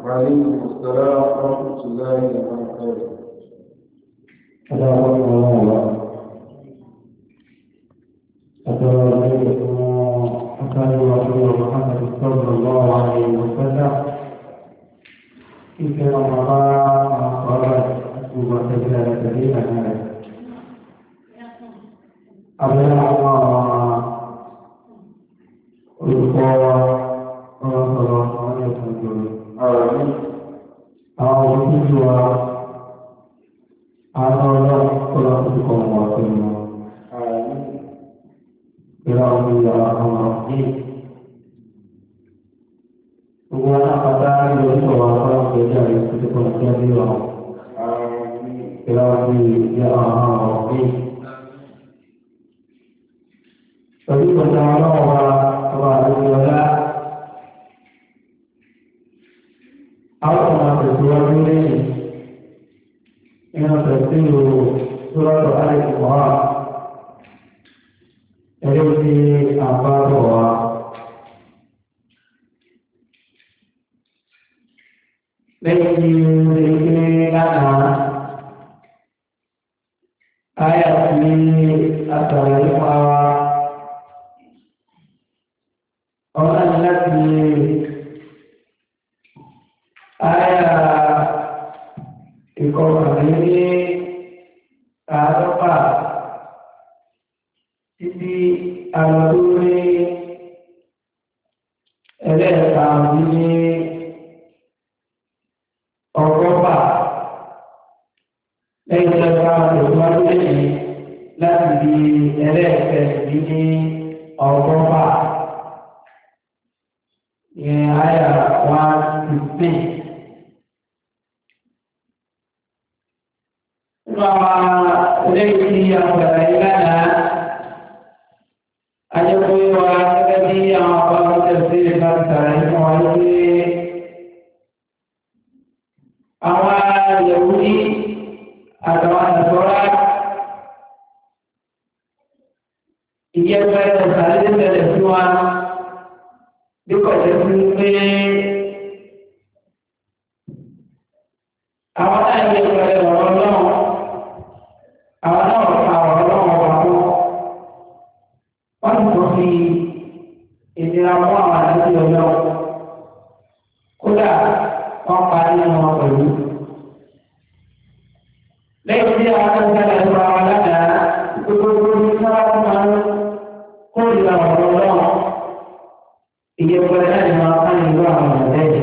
وعليكم السلام ورحمة الله وبركاته السلام عليكم أتراجعكم أكاد رسول محمد صلى الله عليه وسلم في رمضان قالت أسوب سجلة كريمة أبدا الله olùkọ́ ọlọ́sọ̀rọ̀ àwọn ẹ̀sùn ìjọba آمين àwọn òṣìṣẹ́ wa àwọn ọlọ́run ọlọ́run kọ́ wọn pẹ̀lú wọn. آمين Kira dia Allah ini. Semua kata dia semua orang kerja itu sepenuhnya dia. آمين Kira dia Allah ini. Tapi pertama orang orang dia Allah nak berdoa ini. Ini tersiru surat Al-Imran. Jadi di apa doa? Lagi ini kana ayat ini atau lima orang lagi ayat ikut ini apa títí àwọn tó ní ẹlẹ́ẹ̀ka ọdún ní ọgọ́fà lẹ́yìn tó bá tẹ̀síwájú lẹ́yìn láti di ẹlẹ́ẹ̀kẹ́ ní ọgọ́fà ní àyà one fifteen. Nínú àwọn eléyìí tí a gbàgbé lánàá ajẹ́kọ̀ọ́ wa gẹ́gẹ́ bí àwọn ọba tẹ̀sí ìgbà tààrí fún wa lórí àwọn yẹ̀wùdí àtàwọn àtàtọ́rá ìyẹ́pẹ́ ọ̀sàlẹ̀ bẹ̀rẹ̀ sí wa bí kò jẹ́ sí pé àwọn náà yẹ pẹ̀lẹ́ ọ̀rọ̀ náà àwọn náà fa ọ̀rọ̀ náà wà fún wọ́n ti sọ fi ìnira mú àwọn àdúgbò ọjọ́ kódà wọ́n pa nínú wọn pẹ̀lú. lẹ́yìn tí àwọn akẹ́kọ̀ọ́ ẹ̀ sọ àwọn aládàá gbogbo ní sábà tó máa ń kó ìlà ọ̀rọ̀ náà ìyẹ̀pẹ̀rẹ̀ náà ni wọ́n á ní ìlú àwọn ọ̀rẹ́ yìí.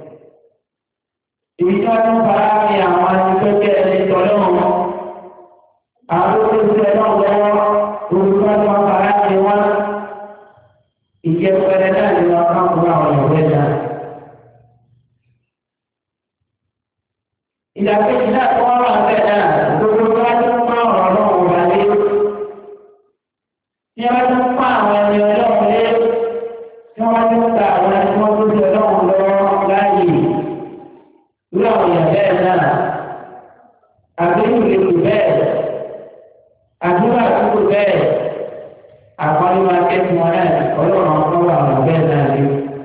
Ibi tí wọ́n tún fara ní àwọn akẹ́kọ̀ọ́ ẹni tọ́lọ́ wọn. Àwọn tó ń ṣe náà lọ́wọ́ olùkọ́ tó ń fara ní wọn. Ìyẹ̀pẹ̀rẹ̀ náà ni wọ́n á kó àwọn ọ̀rẹ́ náà. Ìdàkejì náà tó wọ́n wà bẹ́ẹ̀ náà gbogbo tó wá tó ń pa ọ̀rọ̀ náà wọ̀ wálé. Tí wọ́n tún pa àwọn ẹni ọlọ́run lé tí wọ́n ti ń ta àwọn ẹni wọ́n tó ṣe lọ́wọ́ lọ́wọ́ láàyè irú àwọn èèyàn bẹ́ẹ̀ náà àbíkú lè kù bẹ́ẹ̀ àdúrà àdúgbò bẹ́ẹ̀ àkọ́lé máa ké fún wọn náà ọlọ́run ọkọ̀ wà wọn bẹ́ẹ̀ náà rí.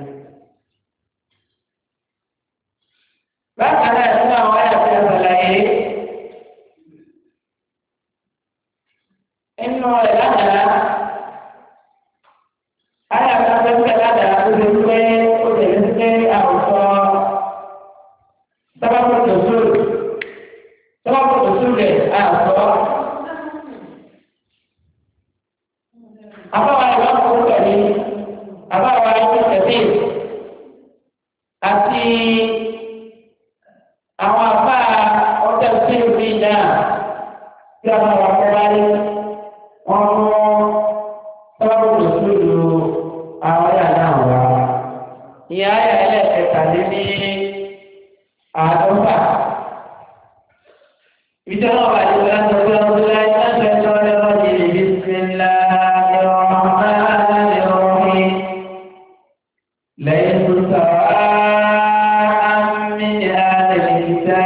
bákan náà nínú àwọn ẹ̀yà tí a sàlàyé nínú ẹ̀ lánàá. Ada kata kata ada udah udah udah auto sebab itu sul sebab itu sul deh auto apa yang kamu tadi apa yang kamu tadi asi awak apa hotel sini siapa orang lain orang sebab itu sul àwọn ayà náà wá ní ayà ẹlẹ́ẹ̀kẹtàlélí àádọ́fà ìjọba wà ní ìlànà tó ń bí láì láti ẹjọ́ lẹ́wọ́ ní ibi sílá ìrọ̀rùn lẹ́yìn tó sọ̀rọ̀ àmì àdàlìkítà.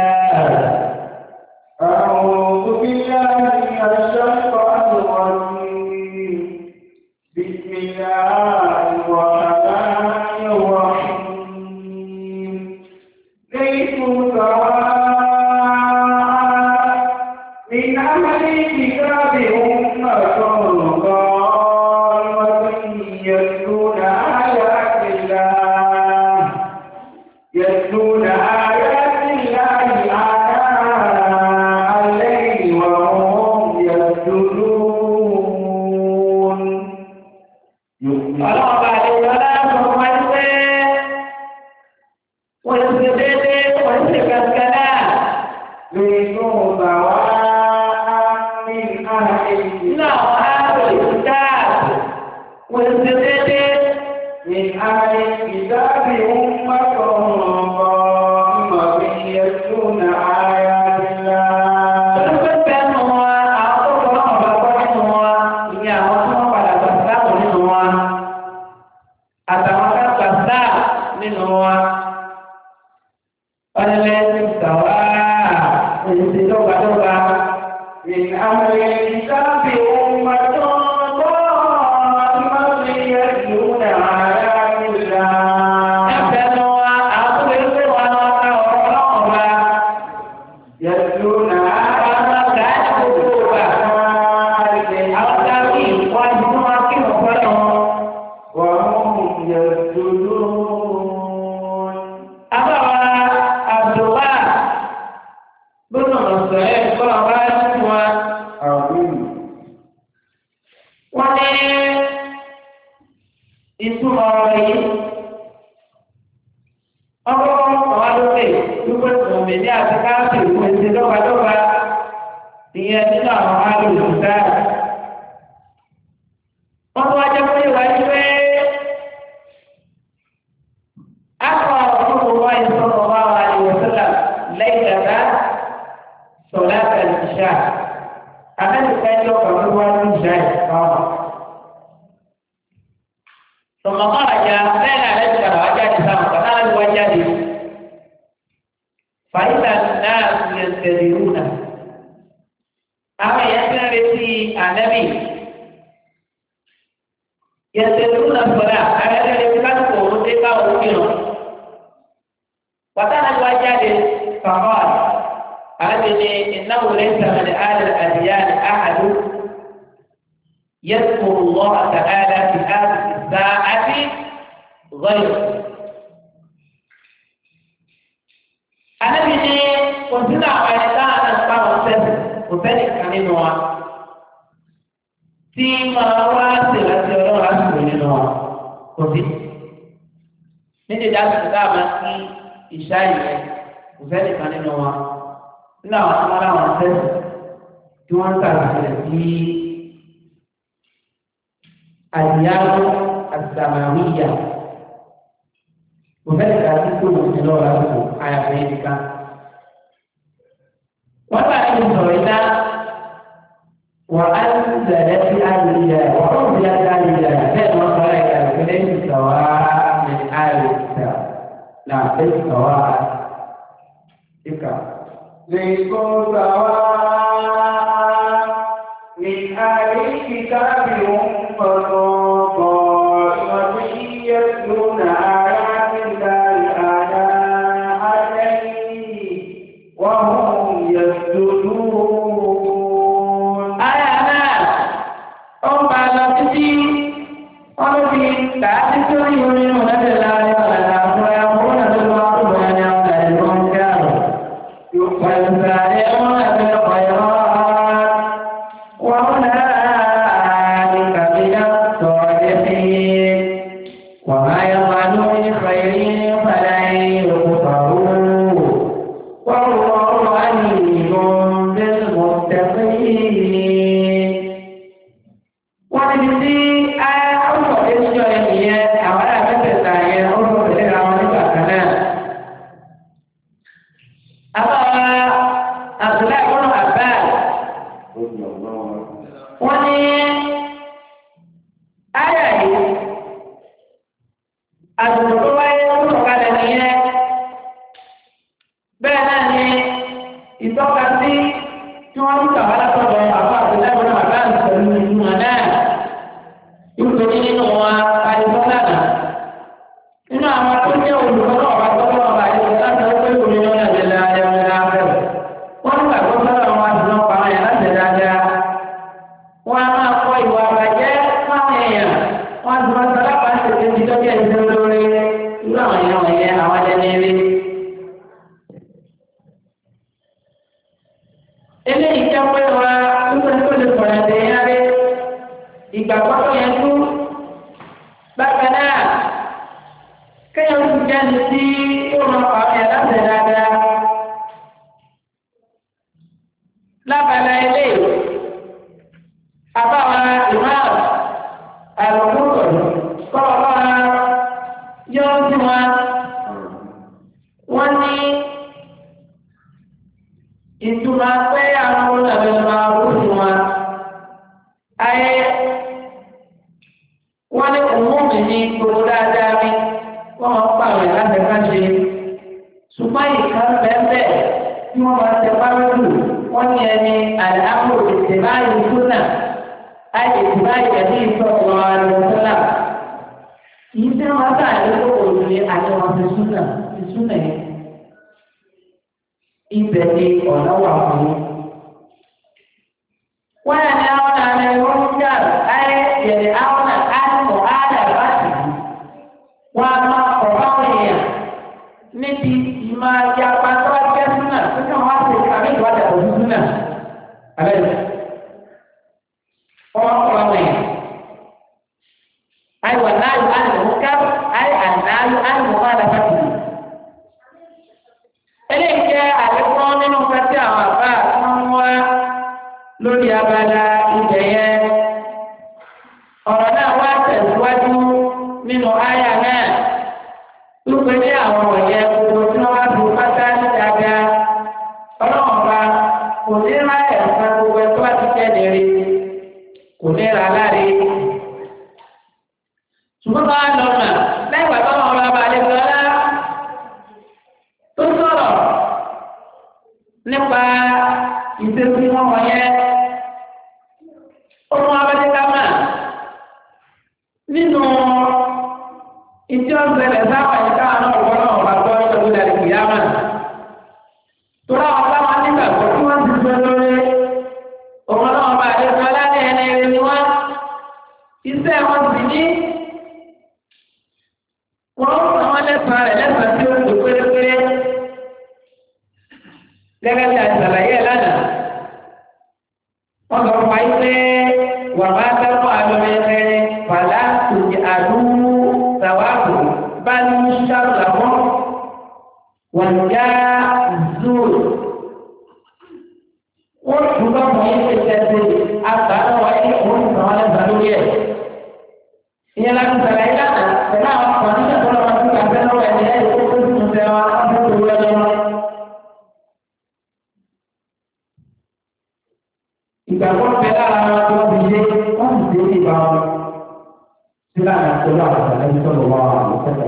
أعوذ بالله من الشيطان الرجيم بسم الله الرحمن الرحيم ليسوا سواء من أهل الكتاب أمة قائمة يتلون آيات الله يتلون آيات الله آناء الليل وهم يسجدون ọlọ́run bá lè lọ láàbọ̀ wọn pé wọ́n ti ṣe déédéé wọ́n ti ṣe kankan náà. ليسوا سواء من أهل nínú الكتاب àwọn ààrẹ ìdá wọ́n ti ṣe déédéé. من أهل الكتاب أمة قائمة يتلون آيات الله olùkọ́ bẹ́ẹ̀ nù wọn àwọn tó kọ́ náà bá gbọ́ nínú wọn ìyẹn àwọn tí wọ́n padà gbà sáàmù nínú wọn àtàwọn ká gbà sáà nínú wọn. wọ́n lé ní sàwá èsì dọ́gbadọ́gba. من أهل الكتاب أمة قائمة يتلون آيات الله ẹ̀fẹ̀ nù wọn àwọn tó lè gbé wọn lọ ká ọ̀rọ̀ náà wá. يتلون àwọn ọmọ ọ̀gá ẹ̀ gbogbo wa. آيات الله àwọn dábì wọn ti fún wọn kí wọn fọ́ lọ. وهم يسجدون àbáwá àbùwá gbọ́dọ̀ lọ́sọ̀ ẹ̀ kọ́ ọba ẹ̀ fún wa. عظيم wọ́n ní ìtumọ̀ ọ̀rọ̀ yìí. ọkọ̀ ọ̀wá lókè wípé òmìn ní àti káàpì ìwé ti dọ́gbadọ́gba ìyẹn nínú àwọn alòlù dáa. wọ́n tún wá jẹ́ pé ìwà yìí pé akọ̀ ọ̀rọ̀ wa ìsọ̀rọ̀ wa wà ní wọ́sílà lẹ́yìn dàda sọ̀lá tẹ̀lé ìṣá. àmẹ́ríkà ẹjọ́ kan ló wá ní ìṣá ìfọ̀rọ̀. ثم خرج بين رجل وجاد سام فقال وجد فإذا الناس ينتظرونه أما يسرتي النبي ينتظرون الصلاة على ذلك كانوا رتبا وكيلو وكان وجد فقال هذه إنه ليس من آل الأديان أحد يذكر الله تعالى في هذه الساعة غير Ànábì ní kò sínú àwọn ẹni táwọn náà bá wọn sẹ́sì kò sẹ́ni kan nínú wa tí máa wá ṣèrántí ọlọ́run lásìkò nínú wa kò sí. Níbi ìdásíkò tá a máa kí ìṣá ìyẹn kò sẹ́ni kan nínú wa nínú àwọn tí wọ́n láwọn sẹ́sì tí wọ́n ń tàbí sí àdìyàwó àtàmàwíyà kò fẹ́ ká sí tó wò sí lọ́wọ́ lásìkò àyàfẹ́ yìí nìkan. wọ́n bá ní sọ̀rọ̀ iná wà á ń zẹ̀lẹ̀ sí àyèyà wà ó bí á dá àyèyà bẹ́ẹ̀ ni wọ́n sọ̀rọ̀ ìyá rẹ̀ pé lẹ́yìn sọ̀wá ní àyèyà náà lẹ́yìn sọ̀wá ìkà. ليسوا سواء من أهل الكتاب أمة قائمة يتلون آيات الله آناء الليل وهم يسجدون Àyà náà ó ń bá a lọ títí wọ́n ló fi kà á títí ó yọ nínú lẹ́sẹ̀ láàrin ọ̀làdà fún ẹ̀ fún ọ̀nà tó lọ́wọ́ tó bẹ̀rẹ̀ ní ọ̀gá ìlú ń kẹ́rù. ويسارعون في الخيرات وأولئك من الصالحين ìgbàgbọ́ tó yẹn tú bákan náà kéèyàn ti jáde sí yóò máa fà á yẹn láti dáadáa lábala ilé àbáwa ìmáà àlùkùrọ̀ kọ́ ọ yọ sí wọn wọ́n ní ìtumọ̀ pé àwọn olùdarí máa kú sí wọn. ayé wọ́n ní òmùmí ní gbogbo dáadáa mi wọ́n máa ń pààrọ̀ láti ká ṣe. ṣùgbọ́n ìkan bẹ́ẹ̀ tí wọ́n máa tẹ párọ́lù wọ́n ní ẹni àdáàbò ìtẹ̀báyé súnà ayé ìtẹ̀báyé ẹ̀mí ìtọ́jú àlùfẹ́lá. kì í sẹ́ wọn sáà ní kókò ní àjọwọ́n ti súnà ti súnà yẹn ibẹ̀ ni ọ̀nà wà fún yín. wọ́n yà ní àwọn àmì ẹ̀rọ ń jà ayé yẹ̀rẹ̀ àwọn àmọ̀ àdà bá sì í. wọ́n á máa kọ̀ báwọn èèyàn níbi ìmọ̀ ajá pátá jẹ́ súnà tó kàn wá sí àmì ìwádìí àbòjú súnà. abẹ́rẹ́ wọ́n kọ̀ báwọn èèyàn. ayé wà náà yóò ànàmú ká ayé àná yóò ànàmú àdà bá sì í eléyìí jẹ́ àlékún nínú pẹ́tí àwọn àbá wọn mú wá lórí abala ibẹ̀ yẹn. ọ̀rọ̀ náà wá tẹ̀síwájú nínú àyà náà wípé ní àwọn wọ̀nyẹn gbogbo tí wọ́n bá fi pátá ní dáadáa ọlọ́run bá kò ní ra ẹ̀ka gbogbo ẹ̀ tó bá ti jẹ́ nìrí kò ní ra láre. ṣùgbọ́n bá lọ mà lẹ́yìn ìgbà tó wọn bá balẹ̀ gbọ́dá tó sọ̀rọ̀ nípa ìṣesí wọn wọ̀nyẹn ọmọ abẹ́dẹ́kámà nínú ìtí ọ̀gbẹ́lẹ̀ sábà yìí káwọn náà wọ́n náà wà gbọ́ nípa ìlú àdìgbì yámà tó láwọn táwọn nígbàgbọ́ tí wọ́n ti sọ lórí òun náà bá àdéhùn aláàdé ẹni rẹ ni wọ́n iṣẹ́ wọn sì ní wọ́n sọ wọn lẹ́sàn-án rẹ̀ lẹ́sàn-án tí ó lò pérépéré gẹ́gẹ́ bí àṣàlàyé ẹ̀ lánàá. Wọ́n sọ fún wa yìí pé wà má dábọ̀ àlọ́mẹ́fẹ́ fàlà tòjì àdúgbò sàwáàbò bá ní sàrò làwọn wọ́n já zoro. Wọ́n tún bá wọ́n yìí ṣe tẹ̀sí àgbà náà wáyé ní òun nìkan wọn lẹ́sàn lórí ẹ̀. Ìyẹn láti sàlàyé lánàá pẹ̀lú àwọn ọkùnrin nígbà tó lọ́wọ́ sí àgbẹ̀ lọ́wọ́ ẹ̀ ní ẹ̀ tó tó tún tẹ̀ wá á tó tó wọlé wọn. ìgbàgbọ́ bẹ lára wọn tó ti yé wọ́n sì dé ìbá wọn sílá ní àkọlù àwọn àtàlẹ́ sọ̀rọ̀ wọn àwọn ọ̀sẹ̀.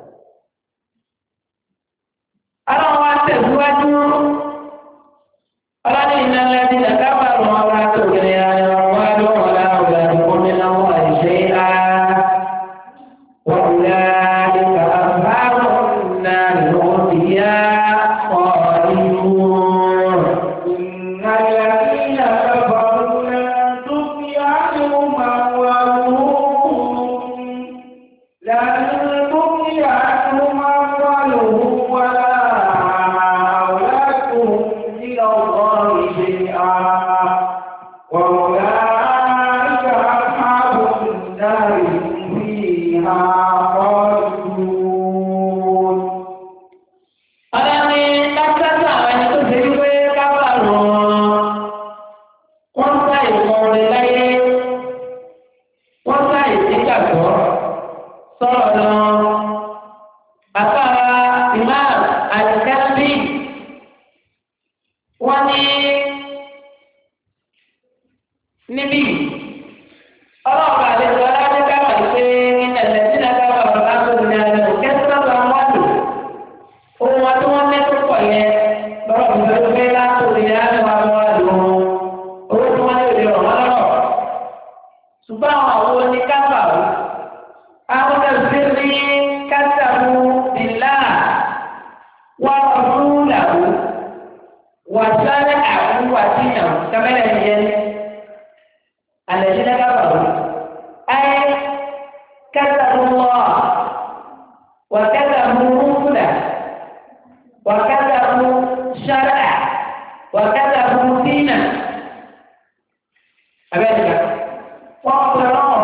Ara wa tẹ̀síwájú ọlọ́dún iná lẹ́bí nàkàbà lọ́wọ́ wa tó kiri ayọ̀ wá lọ́wọ́ láwùjọ àdúgbò nínú àwọn àìṣe á. وأولئك أصحاب النار هم فيها خالدون إن الذين كفروا لن تغني عنهم أموالهم لن تغني عنهم أموالهم ولا أولادهم من الله شيئا وأولئك أصحاب النار هم فيها خالدون Ọlọ́ni dákítà àwọn ẹni tó ṣe wípé kábàárọ̀ wọ́n sá ìmọ̀ọ́rẹ́ láyé wọ́n sá ìdígbàgbọ́ sọ̀rọ̀ lọ. Bàbá Imam Alikẹ́sí wọ́n ní níbí ọlọ́ọ̀bà àlejò aláwọ̀ kábà ṣe ìtẹ̀lẹ̀ sílẹ̀ kábà ọ̀rọ̀ àbúrò ní àlejò kẹ́sítọ́ bá wọ́n lò ohun wa tí wọ́n mẹ́tò pọ̀ yẹn lọ́rọ̀ ìgbẹ́ pé látòrí ní àná wa lọ́wọ́ lò ó owó tí wọ́n lè lè rọ̀ wọ́n lọ́rọ̀ ṣùgbọ́n àwọn àwọn oníkápá o àwọn tẹ̀sí rí kásàmù bìlá wà ọdún làwù wà sáré àwọn wà síyàn kámẹ́rà yẹn alẹ́ sí kápá o ayé kásàmù wà wà kásàmù rúfúlà. وكتبوا شرعا وكتبوا دينا أبدا وأقرأوا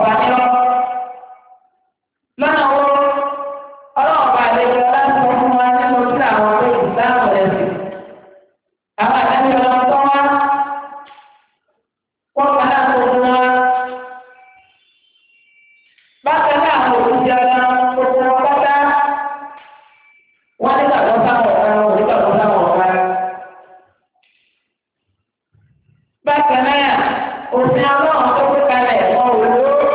lọ sáwọn ọ̀gá. bákan náà òfin ọlọ́run tó gbé kalẹ̀ wọn ò lò ó.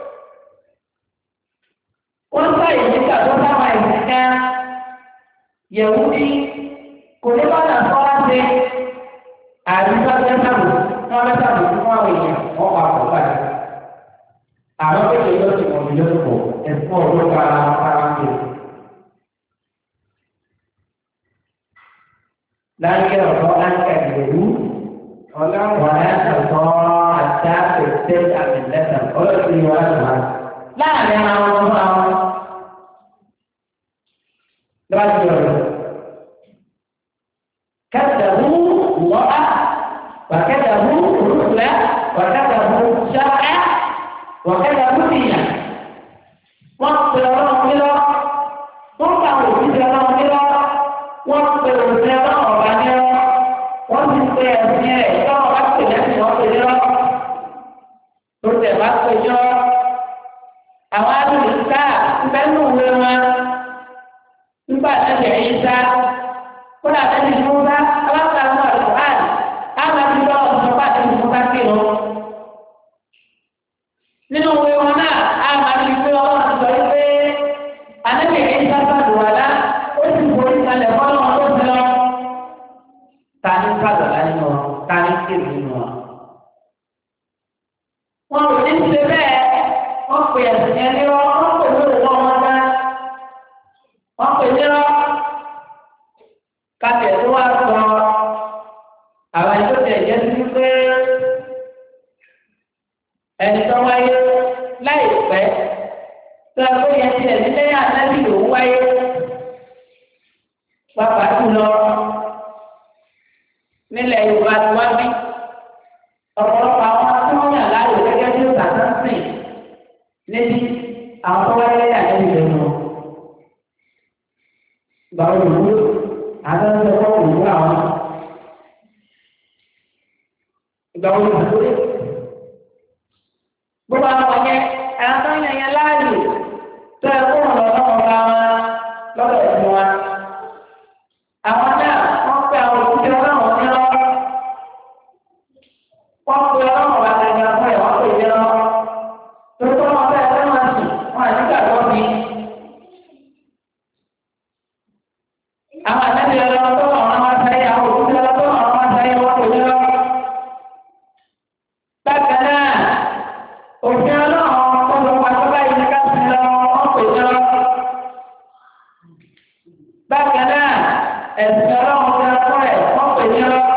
wọ́n sáyé nígbà tó sáwọn ẹ̀sìn kan yẹ̀wù bí kò ní bá náà fọ́lá ṣe àdúgbò tẹ́sàbù wọ́n tẹ́sàbù fún àwọn èèyàn wọ́n pa pọ̀ báyìí. àwọn kékeré yóò ti wọ̀nyí lọ́pọ̀ ẹ̀fọ́ ọ̀dọ́ kára kára ń lò. láyé ọ̀dọ́ láńkà ìgbèrú wà láńkà ọ̀dọ́ àti àpètè àmìlẹ́tà ọlọ́sìn ìwà àgbà. láàrin àwọn ọmọ àwọn lọ́wọ́ ọ̀rọ̀ كذبوا الله وكذبوا رسله وكذبوا شرعه وكذبوا دينه wọ́n pe ọlọ́run nílọ wọ́n pa àwọn òṣìṣẹ́ ọlọ́run nílọ wọ́n pe òṣìṣẹ́ ọlọ́run ọba nílọ wọ́n ti pe ẹ̀sìn ẹ̀ tọ́wọ́ bá pè lẹ́sìn wọ́n pe nílọ tó tẹ̀ bá pe jọ àwọn alùpùpù sáà ń bẹ́ẹ̀ nù wé wọn nígbà tẹ̀lé ẹ̀yìn sáà kódà tẹ́lẹ̀ ní wọ́n bá aláǹkà ń wà lọ́wọ́ àná àmà ti lọ ọ̀sán bá tẹ́lẹ̀ ní wọ́n bá kí lọ. nínú òwe wọn náà àmà ti fi ọwọ́ ti sọ wípé ànábì ẹ̀yìn sábà lù wà lá ó sì borí kalẹ̀ fọ́nà wọn tó ti lọ. ta ní kàlọ́lá nínú wọn ta ní kéwì nínú wọn. wọn ò ní ṣe bẹ́ẹ̀ wọ́n pè ẹ̀sìn yẹn ní wọn wọ́n pè ní òwò wọn dá wọ́n pè ní wọn kátẹ tó wá sọ àwọn ẹni tó tẹ ẹjẹ sí pé ẹni tó wáyé láìpẹ́ tó ẹ pé yẹn tiẹ̀ nílé ànábì lòún wáyé pápá jùlọ nílẹ̀ Yorùbá tí wọ́n bí ọ̀pọ̀lọpọ̀ àwọn tí wọ́n yàn láàyò gẹ́gẹ́ bí sàtánsìn níbi àwọn tó wáyé ànábì lòún gbàgbọ́ ìwúlò àtàwọn ọmọ òwú àwọn ìgbà wo ló dé gbogbo àwọn ọmọ yẹn àwọn tó ń yàn yẹn láàyè tó ẹ kó wọn lọ lọ́wọ́ bá wọn lọ́dọ̀ ẹ̀sìn wa àwọn náà wọ́n pe àwọn òkúté ọlọ́run ní lọ wọ́n pe ọlọ́run wa gẹ́gẹ́ fún ẹ̀ wọ́n pè é lọ tó tó wọn bẹ́ẹ̀ fẹ́ wọn sùn wọn àti gbàgbọ́ mi. àwọn àtẹ́bí ọlọ́run tó wà wọn wá sáyé àwọn òkúté ọlọ́run tó wà wọn wá sáyé wọ́n pè é lọ. bákan náà òfin ọlọ́run tó lọ wá tó báyìí ní ká sí lọ wọ́n pè é lọ. bákan náà ẹ̀sìn ọlọ́run tó lọ fún ẹ̀ wọ́n pè é lọ.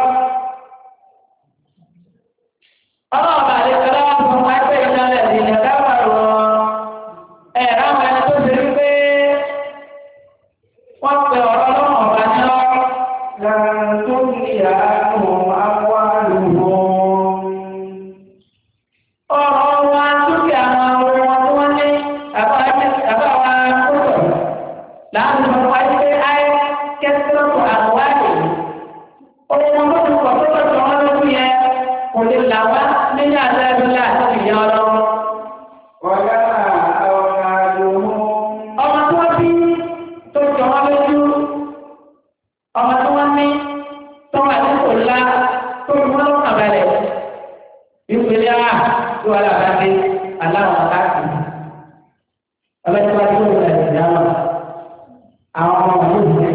ọlọ́run bá lè tọ́lá wọn fún wa pé ìjọba ẹ̀sìn ìjọba wà lọ. ẹ̀ ráwọn ẹni tó ṣe wípé wọ́n pe ọ̀rọ̀ ọlọ́run ọ̀bá ní ọ́. ọ̀rọ̀ wa dúkìá wọn owó wọn tí wọ́n ní àbá àbá wa kótó láti sọ wá pé ayé kẹsìlọ́pù àwárí owó wọn tó ti pọ̀ tó lọ́sọ̀ wọn lókun yẹn kò lè là wá nínú àti ẹbílẹ̀ àti ìyá ọlọ́wọ́. ọmọ tí wọ́n bí tó jọ wọn lójú ọmọ tí wọ́n ní tó wà ní kò ńlá tó fi wọ́n lọ́kàn balẹ̀ ìpele a tó wà lára dé aláwọ̀ káàkiri ọlọ́jọ́ bá tó wọlé ẹ̀sìn dáhùn àwọn ọmọ wọn yóò wọlé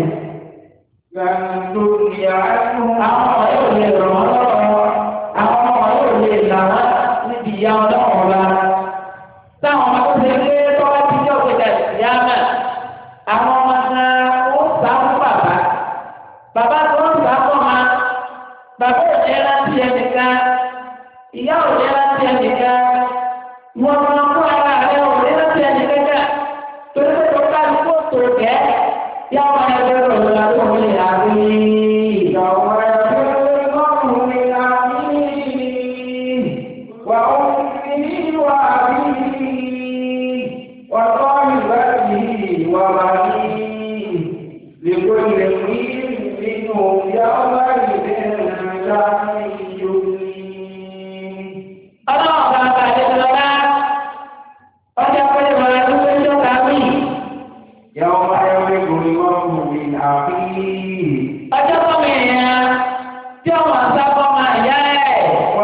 àwọn ọmọ yóò lè rọ̀ wọ́n lọ́wọ́ àwọn ọmọ yóò lè là wọ́n níbi ìyá ọlọ́wọ́ wa táwọn ọmọ tó ṣe pé tọ́wọ́ ti jẹ́ òkèjà ìyá náà àwọn ọmọ náà ó sá fún bàbá bàbá tó ń sá fún ọmọ bàbá ò ní rántí ẹnìkan ìyá ò ní rántí ẹnìkan wọn máa fún ara rẹ ò ní rántí ẹnìkan náà torí pé tó ká ní kó tó gẹ́ yá wọn ẹgbẹ́ rẹ̀ lọ́la tó ń lè àbí ìgbàwọ́ لكل امرئ منهم يومئذ شأن يغنيه ọlọ́run bá bá a lè lọ́la ọjà pé ìwà ẹ̀rú pé tó kà mí. يوم يفرق المرء من أخيه ọjọ́ tó mi yẹn tí ọmọ sábọ́ máa yá ẹ̀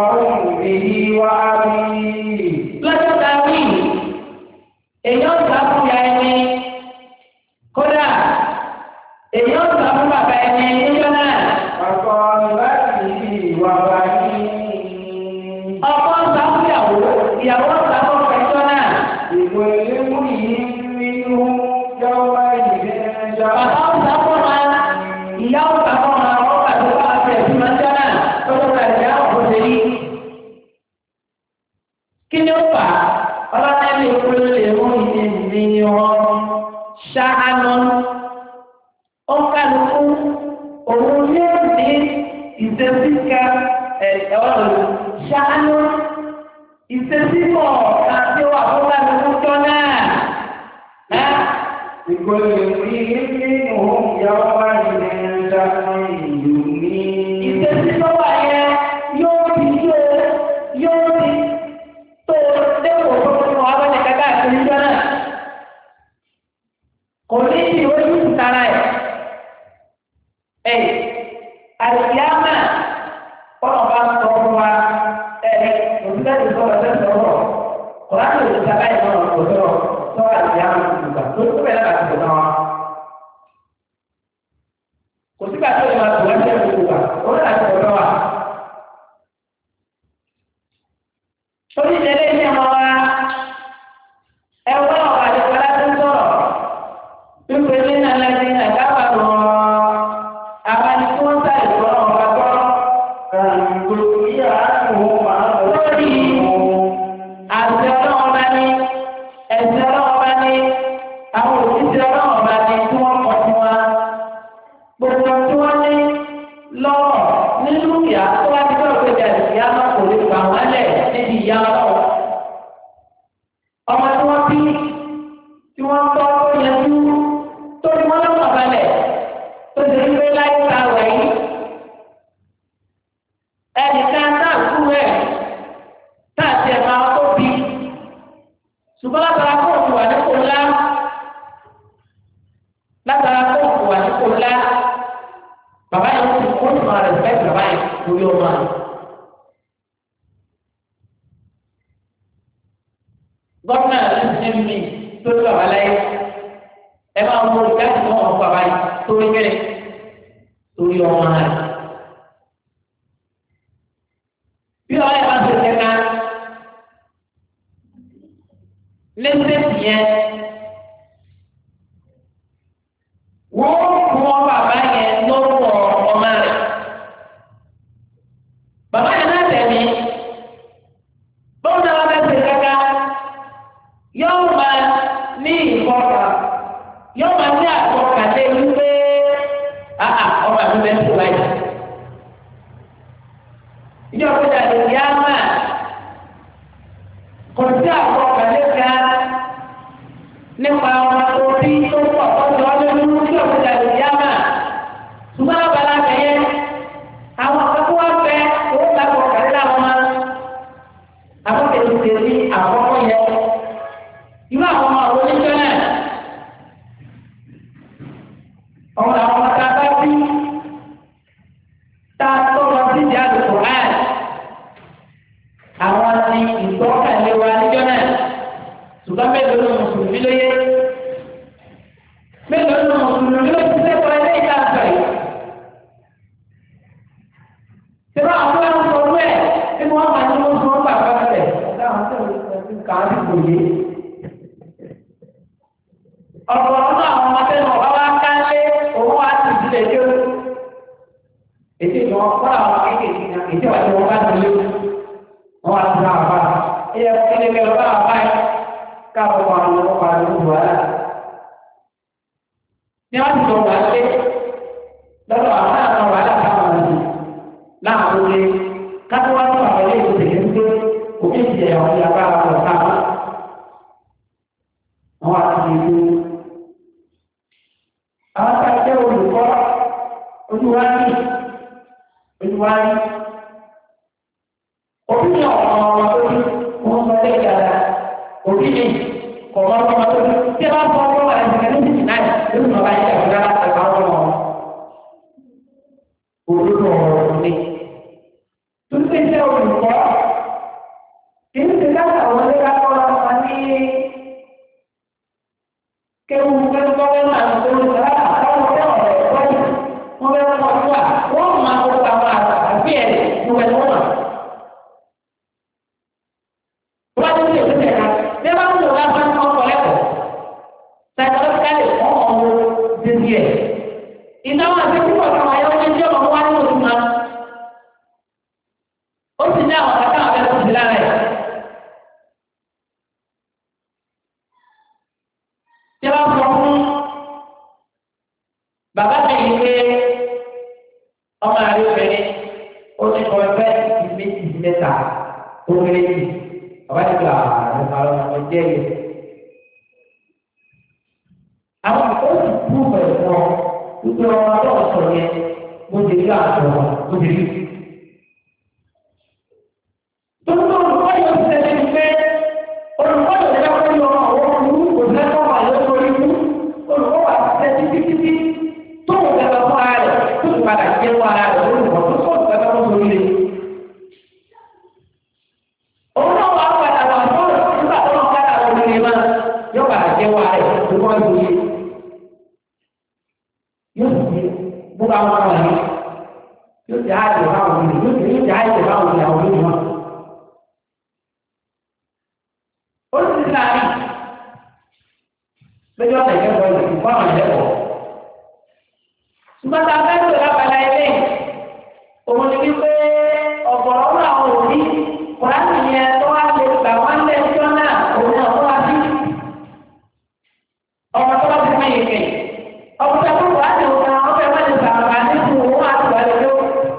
lọ́jọ́ tá a wí èèyàn sá fún ya ẹni kódà èèyàn sá fún bàbá ẹni níjọ́ náà ọkọ sá fún ìyàwó ìyàwó sá fún ọkọ ẹjọ́ náà bàbá sá fún ọmọ ìyàwó sá fún ọmọ ọkọ àti ọkọ àti ẹbí máa ń jọ náà lọ́jọ́ tá a jẹ́ ọkọ sẹ́yìn. kí ni ó fà á ọlọ́dẹ́bí ìpínlẹ̀ lè mú ìdí ìdí ni wọ́n ṣáánú ó kálukú òun yóò ní ìṣesíka ẹ̀rọ ṣáánú ìṣesíkọ̀ àti wà fún kálukú jọ náà. ìṣesíkọ̀ wà yẹn yóò ti yóò yóò ti tó dẹ́wọ̀ tó fún wa bá ní kàkà àti níjọ́ náà. kò ní ìdí ojú ìtara ẹ̀. ẹ̀ àlùyámà kọ́nà bá sọ fún wa ẹ̀ òṣìṣẹ́ ti sọ̀rọ̀ ẹ̀ sọ̀rọ̀ kọ́nà tó ti sábà ẹ̀ náà kò sọ̀rọ̀ sọ̀rọ̀ àlùyámà ti gbà tó tó bẹ̀rẹ̀ láti sọ̀rọ̀ wa. kò sígbà tó lè máa tó wá sí ẹ̀ gbogbo wa ó ní láti sọ̀rọ̀ wa. torí ìdílé ní ọmọ wa ẹwọ́ ọ̀rọ̀ àdìpọ̀ láti sọ̀rọ̀ wípé nínú ẹlẹ́sìn náà kábà rọ̀ àwọn ẹni tí wọ́n sáré gbọ́ ọ̀rọ̀ gbọ́ lórí àti ọlọ́wọ́ bá ní ẹ̀sìn ọlọ́wọ́ bá ní àwọn òṣìṣẹ́ ọlọ́wọ́ bá ní tí wọ́n kọ́ fún wa gbogbo tí wọ́n ní lọ́wọ́ nínú ìyá tó wá ti bẹ́ẹ̀ péjà ìyá máa kò lè gbà wọ́n lẹ̀ níbi ìyá ọlọ́wọ́ ọmọ tí wọ́n bí tí wọ́n tọ́ tó yanjú tó ní wọ́n lọ́wọ́ balẹ̀ tó ti rí pé láyé ta wẹ̀ yìí ẹnìkan náà kú ẹ̀ tá àti ẹ̀ máa tó bí ṣùgbọ́n látara kó òkú wà nípò ńlá látara kó òkú wà nípò ńlá bàbá yẹn ti kó ìmọ̀ rẹ̀ fẹ́ bàbá yẹn lórí ọmọ rẹ̀. gómìnà ló ti ní mi tó tó bàbá láyé ẹ máa wọ ìdájọ́ náà wọn bàbá yìí torí kẹ́lẹ́ torí ọmọ rẹ̀. bí ọ̀rẹ́ yẹn bá ṣe kẹ́ka lẹ́sẹ̀sì yẹn wọ́n kún ọ bàbá yẹn lórúkọ ọmọ rẹ̀. bàbá yẹn náà tẹ̀lé bóun náà wọ́n bá ṣe kẹ́ka yóò máa ní ìfọ̀kà yóò máa ní àfọ̀kà lé wípé àà ọmọ mi bẹ́ẹ̀ tó báyìí. ìjọ péjà lè yá máa kò sí àfọ̀kà lé ga nípa ọmọ tó bí tó pọ̀ tọ́jú ọdún nínú ìjọ péjà lè yá máa ṣùgbọ́n abala bẹ̀yẹ àwọn akẹ́kọ̀ọ́ wa fẹ́ owó lápò kàrí làwọn máa àwọn kẹ̀kẹ́ tẹ̀lé àkọ́kọ́ yẹn irú àwọn ọmọ àwọn oníṣẹ́ náà ọmọ àwọn ọmọ tá a bá bí tá a tọrọ sí ìdí àdùkù náà àwọn ni ìgbọ́kànlé wa níjọ́ náà ṣùgbọ́n mélòó ló mùsùlùmí lóye mélòó ló mùsùlùmí ló ti sẹ́kọ̀ọ́ ilé ìta àgbà yìí. Ṣé àwọn ọmọ àwọn ọmọ ẹ̀ tí wọ́n máa ní wọ́n sọ ọ́ bàbá rẹ̀ láwọn tó ń kà á sì kò yé ọ̀pọ̀ ọ̀nà àwọn ọmọdé náà wá wá kálé òun wá sí ìdílé tí ó èdè tí wọn kọ́ àwọn kéékèèké náà èdè wà tí wọn bá nílé wọn wá sí àwọn bá ilé ilé mi ọba àwọn báyìí káàbọ̀ wọn àwọn ọkọ̀ àwọn ọmọ wàhálà. ní wọn ti sọ wà lé lọ́dọ̀ àwọn àwọn wàhálà káwọn ọ̀sìn láwọn olè káàbọ̀ wọn tó àwọn ilé ìwòsàn yẹn ń gbé òbí ìjẹyà wọn yà bá àwọn ọ̀sán wọn àwọn àti ìlú àwọn tá a jẹ́ olùkọ́ olúwárí olúwárí òbí ní ọ̀pọ̀ ọmọ tó ní wọ́n sọ lé ìyára òbí ní ọ̀pọ̀ ọmọ tó ní tí a bá fọ ọmọ wa ẹ̀sìn kẹ́lẹ́ ìsìn náà lórí ọba yìí ẹ̀fọ́ dára ẹ̀fọ́ ọmọ àti púpọ̀ kan wáyé ó ní tí ọmọ wá ní oṣù máa. ó sì ní àwọn kàkà àwọn ẹ̀kọ́ sí lára ẹ̀. tí wọ́n sọ fún bàbá mi yìí pé ọmọ àrí obìnrin ó ní kọ́ ẹgbẹ́ méjì mẹ́ta ó kéré jù bàbá ti gba àwọn ọmọ ọmọ jẹ́ yìí. àwọn akọ́sí kú pẹ̀lú wọn wípé ọmọ ọlọ́run sọ yẹn mo ti rí àtọ̀ mo ti rí. Tókítọ́ olùkọ́ yóò ti tẹ̀lé ní pé olùkọ́ yóò tẹ́lẹ̀ kọ́ yọ àwọn ọmọ kò lẹ́kọ̀ọ́ wà lórí orí mú olùkọ́ wà tẹ̀ títí títí tó ń tẹ̀lé fún ara rẹ̀ tó ń padà jẹ́ fún ara rẹ̀ olùkọ́ tó kọ́ ń tẹ̀lé fún orí rẹ̀. Òun náà wà padà wà sọ́ọ̀rọ̀ nígbà tó ń padà wọ orí rẹ̀ máa yóò padà jẹ́ fún ara rẹ̀ tó kọ́ ń orí rẹ̀ yóò sì gbogbo àwọn ọmọ yẹn yóò jẹ àjẹ báwọn ọmọ yóò jẹ yóò jẹ àjẹ báwọn ọmọ yàwó lórí wọn. ó sì ti láàrin lójú ọ̀sẹ̀ ìkẹ́kọ̀ọ́ ìlú fún àwọn ìlẹ́kọ̀ọ́. ṣùgbọ́n tá a fẹ́ lò lábala ilé òun ni wípé ọ̀gọ̀rọ̀ àwọn òbí kùránì yẹn tó wá lè gbà wọ́n lẹ́jọ́ náà òun náà wọ́n wá sí. ọmọ tó bá ti fẹ́ yìí kẹ́yìn ọ̀pọ̀ta tó wà ní ọ̀gá ọ̀fẹ́ wọ́n ti sàmà ní fún owó àti wà lójó.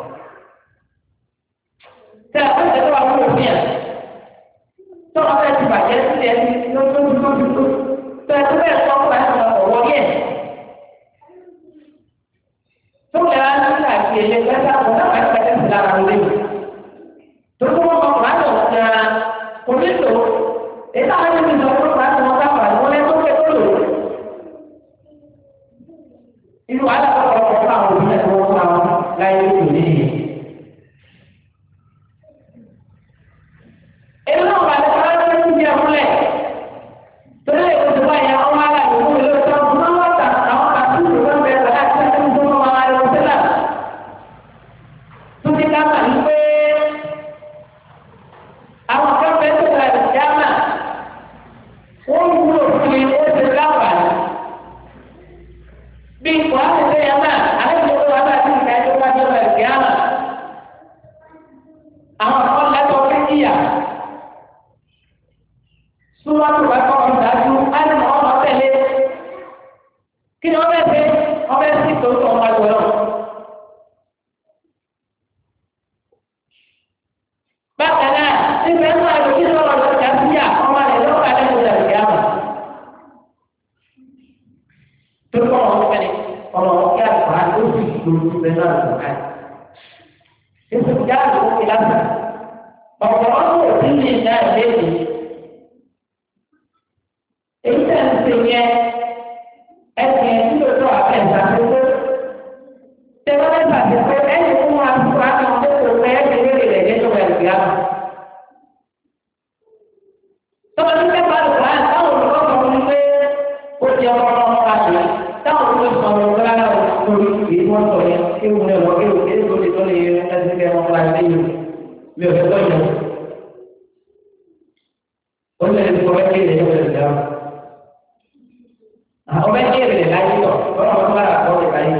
Tẹ ọ̀pọ̀ta tó wà fún òfin ẹ̀. Tó wọ́n fẹ́ ti bàjẹ́ sí ẹ̀ lójoojúmọ́. Tẹ tó bẹ́ẹ̀ tó wà ní ọ̀wọ́ yẹ̀. Tó lè wá ní àti èlé pẹ́sà kò náà wà ní pẹ́sà sí lára lórí. Tó tó wọ́n kọ̀ láti ọ̀gá kò ní lò. Èyí táwọn ẹni ti sọ fún láti wọn ká pàdé wọn lẹ́tọ́ pé tó lò inú wàhálà tó kọ̀ ọ̀pọ̀ àwọn òbí náà tó wọ́n fún àwọn láyé tó ní ìyẹn. Èmi náà wà lọ́wọ́ láti ṣe ń jẹ múlẹ̀. Torí èkó tó bá yẹn ọmọ ara ìlú mi ló sọ fún wọn wọ́n àwọn àtúntò wọn bẹ̀rẹ̀ láti ṣe ń fún wọn ara ìlú sílẹ̀. Tó ti ká mà ní pé àwọn kan fẹ́ tó ra ìjámà. Wọ́n wúlò fún mi, ó ti láǹfààní bí ipò àtẹ̀tẹ̀ yẹn náà àlejò wa náà ti ń ka ẹjọ́ wájú ọ̀rọ̀ ẹ̀kẹ́ àmà. Àwọn kan lẹ́tọ̀ orí kíyà. Súnmọ́ tó bá kọ́ ọ̀rọ̀ dájú, á ní mọ̀ ọmọ tẹ̀lé. Kí ni wọ́n fẹ́ ṣe? Wọ́n fẹ́ sí tòótọ́ ọmọ ẹgbẹ́ náà. Bákan náà, nígbà náà ẹ̀rọ kí ni wọ́n lọ sí àtúnyà ọmọ rẹ̀ lọ́kọ̀ àlejò ẹ̀kẹ́ àmà tó kọ́ ọ̀rọ̀ kẹ́lẹ́ ọ̀rọ̀ ọ̀kẹ́ àgbà ló sì lójú bẹ́ẹ̀ náà lọ ká. Èso ìjà àgbà ó fi lásán. Ọ̀pọ̀ ọdún òbí ní ìjà ìbéèrè. Èyí tẹ̀ ń ṣe yẹn ẹsẹ̀ tí ló tọ́ àfẹ́ ìṣàkóso. Tẹ̀wọ́n ẹ̀ ṣàṣepẹ́ ẹni fún wa fún wa ní ọdún tó fẹ́ ẹ̀ṣẹ̀ lórí rẹ̀ nínú ẹ̀rù yá. Tọ́wọ́ ní pẹ́pà lùkọ́ àti táwọn olùkọ́ sọ fún mi pé ó ti ọmọ ọmọ àgbẹ̀ táwọn olùkọ́ sọ fún mi rárá o lórí èyí wọ́n sọ yẹn kí wọ́n lè wọ́n kí wọ́n kí wọ́n lè tó lè yẹ ẹsẹ̀ kẹ́ wọn láti lẹ́yìn mi ò fẹ́ tọ́ yẹn. ó lè sọ ẹ́ kí lè yẹ ẹ̀rẹ̀ àwọn bẹ́ẹ̀ kí èrè láyé tọ̀ lọ́wọ́ wọn bá rà kọ́ ẹ̀ láyé.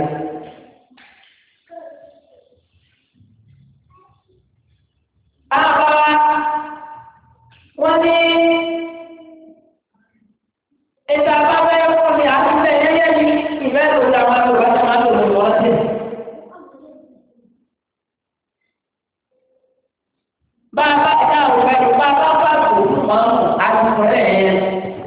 Àbá wọ́n ní ètò àbábẹ́ wọn ni àtúntẹ̀ yẹ́yẹ́ yìí ìfẹ́ ló la wọn lò wọ́n máa lò lò wọ́n sí. Bá a bá dá òun ẹ̀rù bá a bá bá kò fún mọ́mù àtúntẹ̀ yẹn.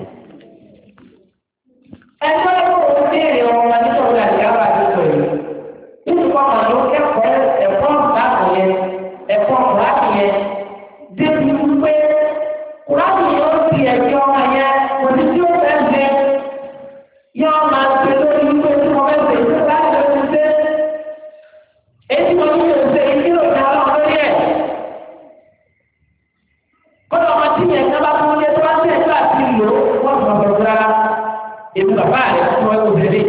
Ẹgbẹ́ ìwòrán béèrè ọmọ nítorí àdìyàwó àdúgbò yìí. Nítorí wọn máa ló kẹ́kọ̀ọ́ ẹ̀kọ́ ìdáàbò yẹn, ẹ̀kọ́ ìdáàbò yẹn. Débi wípé kùráàbù yóò fi ẹ̀jẹ̀ ọmọ yẹn kò ní tí ó fẹ́ ṣe. Yóò máa ṣe lórí wípé tí wọ́n fẹ́ ṣe ìṣe láti lè fi ṣe. Èyí wọn ní yóò ṣe ìdí òkè ọlọ́run lórí ẹ̀. Kọ́dọ̀ ọmọ tí yẹn ká bá fún ilé tó bá ṣe ẹ̀jọ́ àti ìlò wọ́n sọ fún rárá. Èmi bàbá rẹ̀ fún ẹ òṣèré.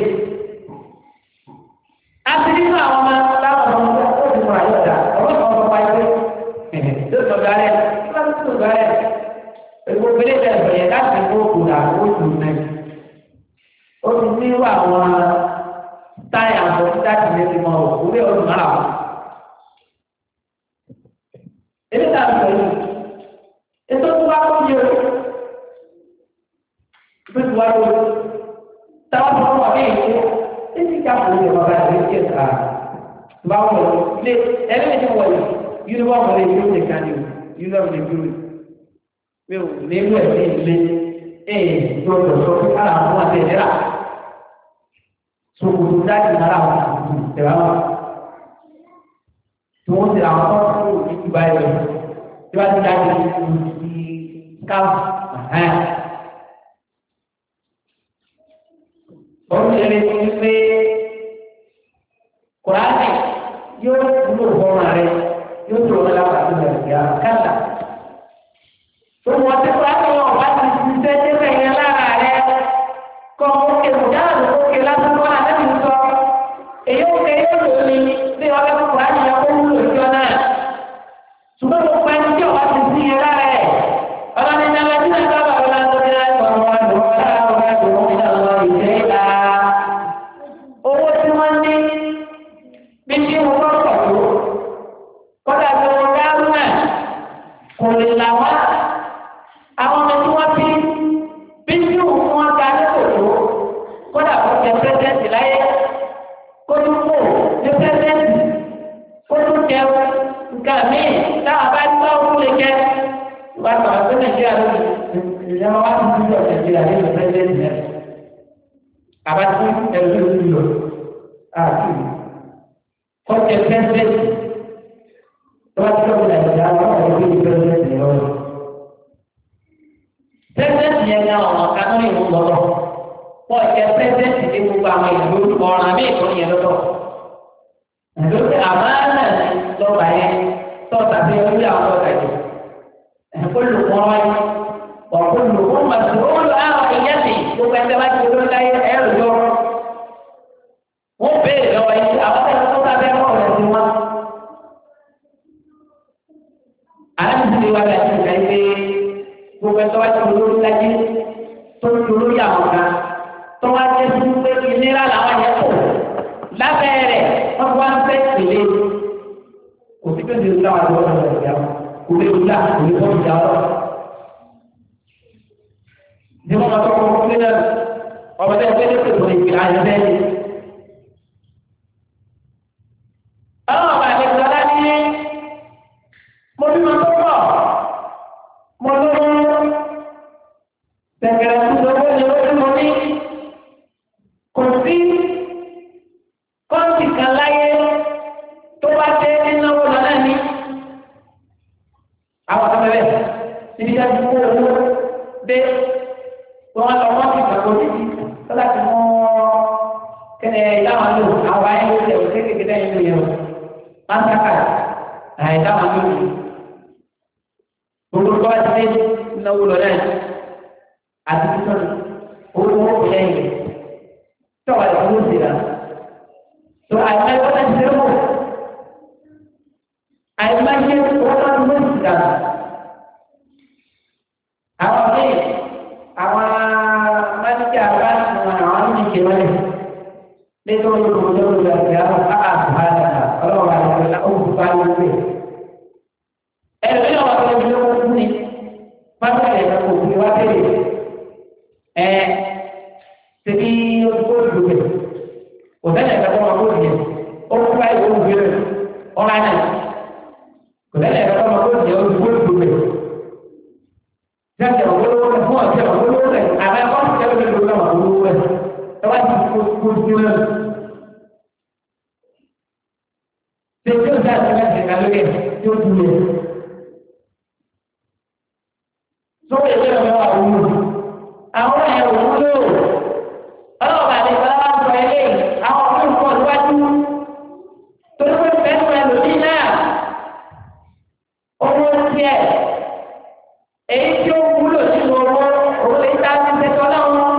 A ti nínú àwọn ọmọ láwọn ọmọ ọmọ tó ti múra yọ̀dà. Ọmọ kan sọ pa ẹgbẹ́. Yóò sọ gàrẹ́. Yóò sọ gàrẹ́. Ègbò pélé tẹ̀sán yẹn láti kó òkúra oṣù náà. Ó ti ní irú àwọn táyà bọ̀ títà tì lé ti mọ òwúrẹ́ ọdún mọ́ra wọn. èmi ta ń sọ yìí ètò tó wá kó yẹ o ètò tó wá kó yẹ táwọn tó wà ní ìlú èyí ká kó yẹ bàbá rẹ̀ kí ẹ̀ ká bá wọ̀ lé ẹlẹ́yìn tó wọ̀ yìí yunifọ̀mù rẹ̀ yóò lè ká ní o yunifọ̀mù rẹ̀ yóò lè mi ò nílò ẹ̀ ní ilé ẹ̀ gbọ́dọ̀ sọ fún ara àwọn àti ìlera sokoto dájú nára wọn àti ìtẹ̀wá wọn tí wọ́n ti àwọn tó kúrò ní ìgbà yẹn tí wọ́n ti dájú ní ìlú káwọ́ wọ́n ti rí i pé kùránì yóò wúlò fọ́ọ̀mù rẹ yóò tó wọn lápá tó lẹ̀ sí àwọn kàtà tó wọ́n ti kùránì wọn wá ti ṣiṣẹ́ tẹ́lẹ̀ yẹn lára rẹ kọ́ òkè mùdáàlú òkè lásán wọn àtẹ́bí sọ èyí òkè yóò lò ní bí wọn bá kùránì yẹn kó wúlò ìjọ náà ṣùgbọ́n mo pa ẹni tí ọba ti sí yẹn lára ẹ̀ ọlọ́ni ní alẹ́ tí náà sábà wọn láti ní láti wọn wọn lò wọn lára wọn láti wọn ní àwọn ìṣe ìlà owó tí wọ́n ní bí tí wọ́n bá pọ̀ tó kọ́dà tó wọn dárú náà kò lè là wá àwọn ọmọ tí wọ́n bí bí tí wọ́n ga ní kòtò kọ́dà kó jẹ pẹ́sẹ́ǹtì láyé kó tún kò ní pẹ́sẹ́ǹtì kó tún jẹ nǹkan míì táwọn bá gbọ́ òkú lè jẹ wọ́n á tọ̀ ọ́ sí nàìjíríà lónìí ìjọba wa ti dúró nàìjíríà nínú pẹ́sẹ́ǹtì náà àbátí ẹ̀rọ ló ń lò àti kọ́tẹ pẹ́sẹ́ǹtì tó bá ti lọ́wọ́ nàìjíríà wọn ò ní bí pẹ́sẹ́ǹtì lọ́wọ́. pẹ́sẹ́ǹtì yẹn ní àwọn ọ̀kan náà ìwọ lọ́wọ́ wọ́n jẹ pẹ́sẹ́ǹtì ní gbogbo àwọn ìlú ọ̀ràn mí ìtọ́ yẹn lọ́wọ́. lórí àmàlà lọ́wọ́ yẹn tọ́ta bí orí àwọn ọ̀gá yìí. olùkọ́ wáyé ọ̀pọ̀lọpọ̀ màsùlùmí àwọn ìyẹ́sì gbogbo ẹgbẹ́ bá ti lórí láyé ẹ̀rù yọ. wọ́n béèrè lọ́wọ́ yìí àwọn ẹ̀rọ tó bá bẹ́ẹ̀ kọ́ ọ̀rẹ́ sí wọn. aláǹtí wa bẹ ti ká ilé gbogbo ẹgbẹ́ bá ti lórí láyé tó ti lórí àwọn kan tó wá jẹ́ sí pé ìlera làwọn yẹn kò lábẹ́ rẹ̀ wọ́n wá ń fẹ́ ìlé. kò sí pé ní ìlú àwọn àti ọ̀rọ̀ ìjà kò lè wúlà kò lè wọ́n ìjà ọ̀rọ̀ ní wọn bá tọkọ fún mílíọ̀nù ọmọ tẹ ẹgbẹ́ lókè tó ìpè ayé bẹ́ẹ̀. àwọn ọba àlejò ọlá ní mo bí ma tó pọ̀ mo lówó tẹ̀gẹ̀rẹ̀ tó lówó ni ó tí mo ní kò sí kọ́ńtì kan láyé tó bá dé nínáwó lọ́nà ní àwọn ọ̀sán bẹ́ẹ̀ níbi tí a ti kó owó dé wọn lọ wọn ti gbàgbọ́ títí lọ́la tí wọ́n kẹ́lẹ́ ìdáwọn lò àwọn ayé ló tẹ̀wé kékeré lẹ́yìn ló yẹ o másákà àìdáwọn lò ní. gbogbo tó bá ti dé náwó lọ náà àti títọ́ owó owó kò lẹ́yìn tí wọ́n lọ ló ti rà. tó àìmọ́ ẹgbẹ́ náà ti dé wò àìmọ́ ẹgbẹ́ wọn náà ló ti rà. àwọn míì àwọn máníjà bá wọn àwọn ní ìṣe wọn nítorí olùkọ́ olùkọ́ àti àwọn àbáyà ọlọ́wọ́ àti olùkọ́ àti olùkọ́ ẹ̀rọ yóò wá lọ sí ọkọ̀ fún mi máníjà yẹn kò fi wá tẹ̀lé ẹ̀ tẹ̀lé olùkọ́ olùkọ́ kò tẹ̀lé ẹ̀ka tó wọn kó tiẹ̀ ó kú báyìí ó wù yẹn ọ̀rọ̀ àná kò tẹ̀lé ẹ̀ka tó wọn kó tiẹ̀ olùkọ́ olùkọ́ jáde ọ̀wọ́lọ́wọ́ rẹ̀ fún ọ̀jẹ̀ ọ̀wọ́lọ́wọ́ rẹ̀ àbẹ́ ọ̀sẹ̀ tẹ́lẹ̀ mi ló náà ọ̀wọ́lọ́wọ́ rẹ̀ ẹ wá ti kó kó sí rẹ̀. Ṣé tí o dáa sílẹ̀ ṣe kálọ́ yẹ tí o dùn yẹ? Sọ́wọ́ ìwé ọ̀rẹ́ wa wúlò. Àwọn ẹ̀ wúlò. Ọlọ́ọ̀bà àti ìfọlá wa sọ ilé àwọn ọ̀rẹ́ ìfọ̀ níwájú. Torí pé fẹ́ẹ́ fẹ́ lòdì náà. Owó tiẹ̀ èyí tí ó wúlò nínú owó òun lè ta ti ṣètò ọlọ́run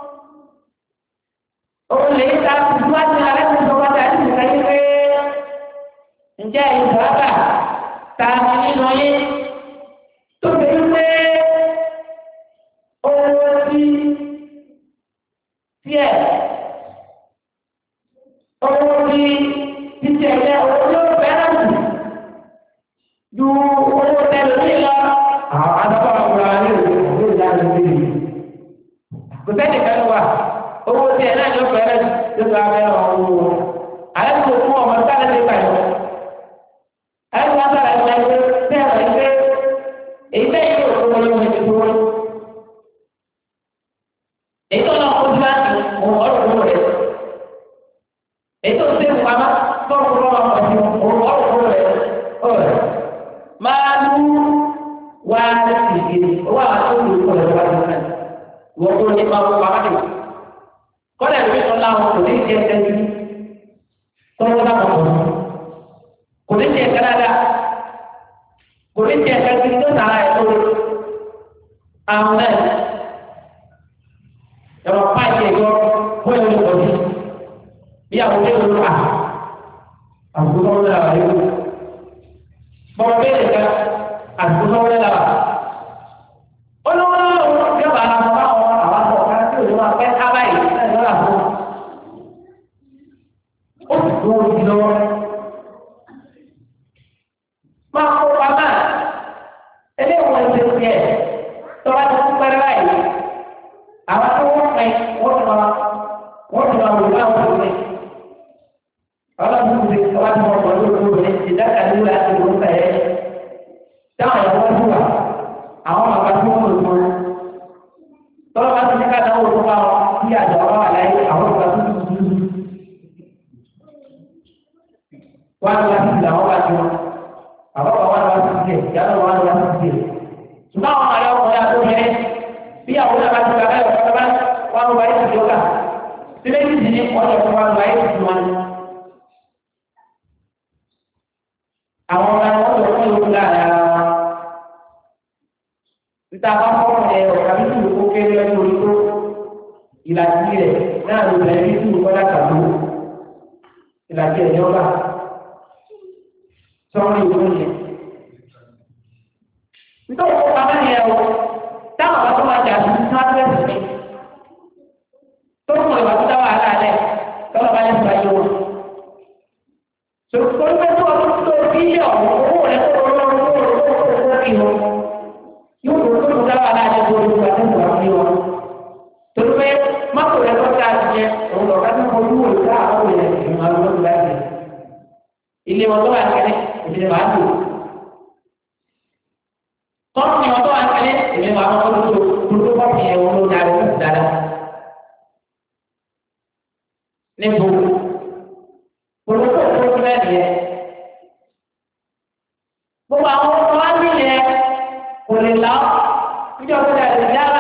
òun lè ta ti síwájú alẹ́ tó sọ wájú àti ìgbà yìí pé ǹjẹ́ ìgbàgbà ta ni nínú yín tó fi ń pé owó tí tiẹ̀ owó tí títí ẹ̀jẹ̀ owó tí ó fẹ́ràn jù ju owó tẹ́lẹ̀ ní lọ. àwọn adọ́kọ̀ ọ̀gbọ̀n ní òkú òkú ìdájọ́ ìdílé yìí. kò sẹ́ni kan wà owó tí ẹ̀ náà ló fẹ́ràn jù ló bá fẹ́ràn owó wọn. àyẹ̀ kò fún ọmọ sáré ní ìpàdé. àyẹ̀ kò sáré ní ìpàdé tẹ́ ẹ̀rọ ìgbé èyí tẹ́ yóò fún wọn lórí ìdúró. èyí tó lọ kó láti òun ọ̀rọ̀ owó rẹ̀. èyí tó ṣe pamọ́ tọ́kù lọ́wọ́ ọ̀sìn òun ọ̀rọ̀ owó rẹ̀. ọ̀rẹ́ máa lú wá ìdílé owó àwọn tó lù kọ́ lọ́wọ́ wájú náà. wọ́n kó ní máa wọ pamọ́ dé. kọ́lẹ̀ lórí sọ láwọn kò ní jẹ́ ẹni tọ́wọ́ náà kọ̀ kò ní jẹ́ kẹ́láda kò ní jẹ́ ẹni tó nàá ẹ̀ tó àwọn náà ẹ̀rọ páìpì ẹ̀yọ fún ẹ̀rọ ìkọ̀jú bí àwọn ọdẹ wọn wà àgùntàn wọn làwà yóò bọ́ọ̀ bẹ́ẹ̀ ká àgùntàn wọn làwà olówó lọ́wọ́ yóò bá àwọn ọmọ àwọn àwọn àpò ọ̀ká tí òun wà pẹ́ ábá yìí náà lọ́la fún ó sì tó wọn di lọ́wọ́ máa kó pamá eléwọ̀n ti tiẹ̀ tọ́wá ti kú pẹ́rẹ́ báyìí àwọn tó wọ́n pẹ́ wọ́n ti máa wọ́n ti máa wòlé àwọn òṣèlú ọlọ́run ti wá ti wọ́n pẹ̀lú òṣèlú ti dáka ní wíwá ti wọ́n pẹ̀ ẹ́ táwọn ẹ̀rọ wọ́n ti wà àwọn bàbá tí wọ́n lò fún un tọ́lọ́ bá ti ní ká dáwọ́ tó bá wọn kí àjọ wọn wà láyé àwọn bàbá tó ti dúdú wọ́n á ti wá sí ìlà wọn bá ti wọn àwọn bàbá wọn wá sí ìdíyẹ ìyá náà wọn wá sí ìdíyẹ ṣùgbọ́n àwọn àlẹ́ ọkùnrin àti obìnrin bí àwọn náà bá ti gbà báyọ̀ ọ̀sán bá wọn wá ìsìn tó kà sílẹ̀ yìí ní wọ́n yẹ kó wọn wá ìsìn wọn. àwọn ọ̀gá ni wọ́n lọ fún ìlú láàrin ara wọn. níta bá fọ́ọ̀mù ẹ̀ ọ̀gá bí tùlù kó kéré lọ́jọ́ orí tó ìlàjì rẹ̀ náà ló bẹ̀rẹ̀ bí tùlù kọ́lá kàdó ìlàjì ẹ̀ yọ̀ọ̀gá sọ́ọ́nù ìwé yẹn. nítorí wọn bá bẹ́ẹ̀ yẹn o táwọn bá tó máa jà sí sáfẹ́sì mi tó mọ̀ ìwà tó dá wàhálà lẹ̀ tọ́lọ̀ bá lè fà yé wọn. sọ̀rọ̀ pé tó ọdún tó bílíọ̀nù owó rẹ̀ tó lọ́wọ́ owó rẹ̀ tó kó kó kí wọn yóò tó tó dá wàhálà lẹ̀ tó lọ́wọ́ ìgbà tó ń wà ní wọn. torí pé mọ́tò rẹ̀ tó dáa jẹ òun lọ ká tó kọ ojú wò ká àwọn èèyàn ìgbìmọ̀ àwọn olóògbé láti ilé wọn tó wà kẹ́lẹ́ ìdílé màá tó kọ́ọ̀tù wọn tó wà kẹ́lẹ́ ìdílé màá tó tó tó tó kọ́ọ̀tù yẹn wọn ló darí wọn dáadáa níbo olùkọ́ tó tó bẹ́ẹ̀ nìyẹn gbogbo àwọn ọmọ wa ní yẹn kò lè lọ níjọba ìdílé dára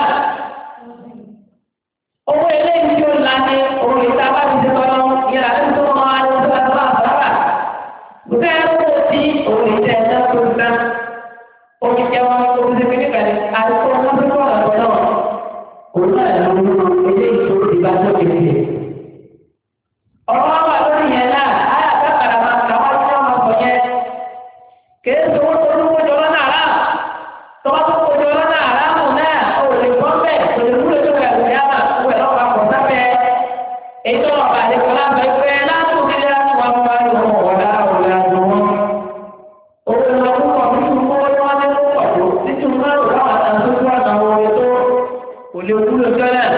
owó eléyìí tí ó la ní òun ìta bá ti ṣe tọ́lọ́ yẹn àti tó wọn á ní tó bá tó bá bàbà gbogbo ẹ̀ kó o ti òun ìta ẹ̀ náà tó gbà omi jẹ́ wọn tó ti ṣe kékeré kalẹ̀ àti tó wọn tó tó ọ̀nà tó náà òun náà ló ń lo eléyìí tó ti bá tó kékeré. ọ̀rọ̀ wa wà lórí yẹn náà ayé àtàkàrà máa kà wá sí ọmọ ọkọ̀ yẹn kèé sọ wọn tó lówó jọ lọ́nà àrà tọ́wọ́ tó kó jọ lọ́nà àrà mù náà ó lè gbọ́ bẹ́ẹ̀ kò lè wúlò tó bẹ̀rẹ̀ lóyá náà ó ẹ̀ lọ́wọ́ àpọ̀ sábẹ́ ètò ọ̀bà àdékọ́ láti ẹgbẹ́ láti òkèlè láti wà mú wáyé wọn wọ̀ lára òun àjò wọn. owó ìlọ púpọ̀ nínú owó tí wọ́n ní púpọ̀ tó títí wọn rò láwọn àtàkùn tó wà náà wọlé tó kò lè wúlò jọ náà.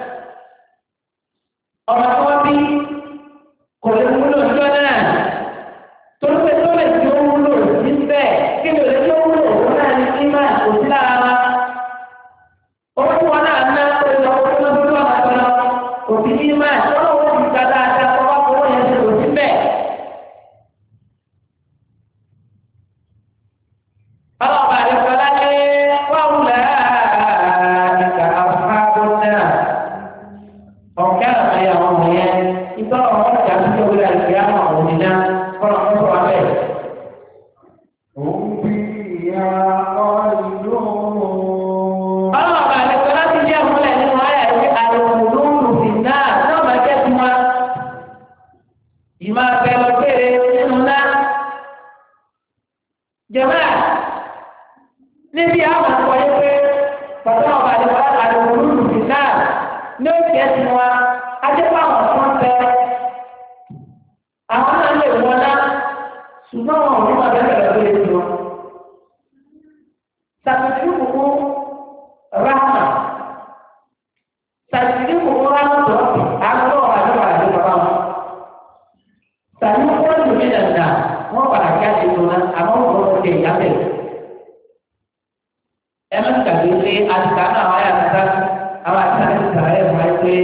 ọmọ tí wọ́n bí kò lè wúlò jọ náà. torí pé tó lè tí ó wúlò níbẹ̀ kí ni òlè tí ó wúlò òun náà ní kí máa kò sí lára wa. owó tí wọn náà ná ó lọ owó tó lọ́dún lọ́wọ́ àti lọ òbí ní máa tó lọ́wọ́ òbí ká dáadáa tó wá fowó yẹn ṣe kò sí bẹ́ẹ̀. ọlọ́ọ̀bà àdìsọ́lá ní wàhùlẹ̀ ìgbà àfáàbọ̀ náà ọ̀kẹ́ àmàyà ọmọ yẹn ìtọ́ ọmọ ìjà tó tó wúlẹ̀ àti àmọ̀ òní náà kọ́nà tó sọ abẹ́. هم فيها خالدون ọlọ́ọ̀bà àdìsọ́lá ti jẹ́ ìmúlẹ̀ nínú ayà ìwé àlùmùlùmù sí náà náà máa jẹ́ fún wa. ìmọ̀ abẹ́ lọ péré nínú náà. jẹ̀mẹ́ níbi àwọn ọkọ̀ yẹn pé pàtó ọba àdìsọ́lá àlùmùlùmù sí náà ní ó jẹ́ fún wa ajẹ́pọ̀ àwọn tó ń bẹ ṣùgbọ́n wọn ò ní máa bẹ́ẹ̀ bẹ̀rẹ̀ lórí ètò wọn. Sàtìsí kòkó ráhà. Sàtìsí kòkó ráhà tó àgbọ̀ àdúrà àdúrà wọn. Sàtìsí kòkó lù mí dàda wọ́n padà kí á ti tó náà àmọ́ wọ́n kọ́ ọ́ ìyá bẹ̀. Ẹ má gbàgbé pé àtìká náà wáyà kàtà àwọn àtìká náà ti sàrẹ́ fún ẹ pé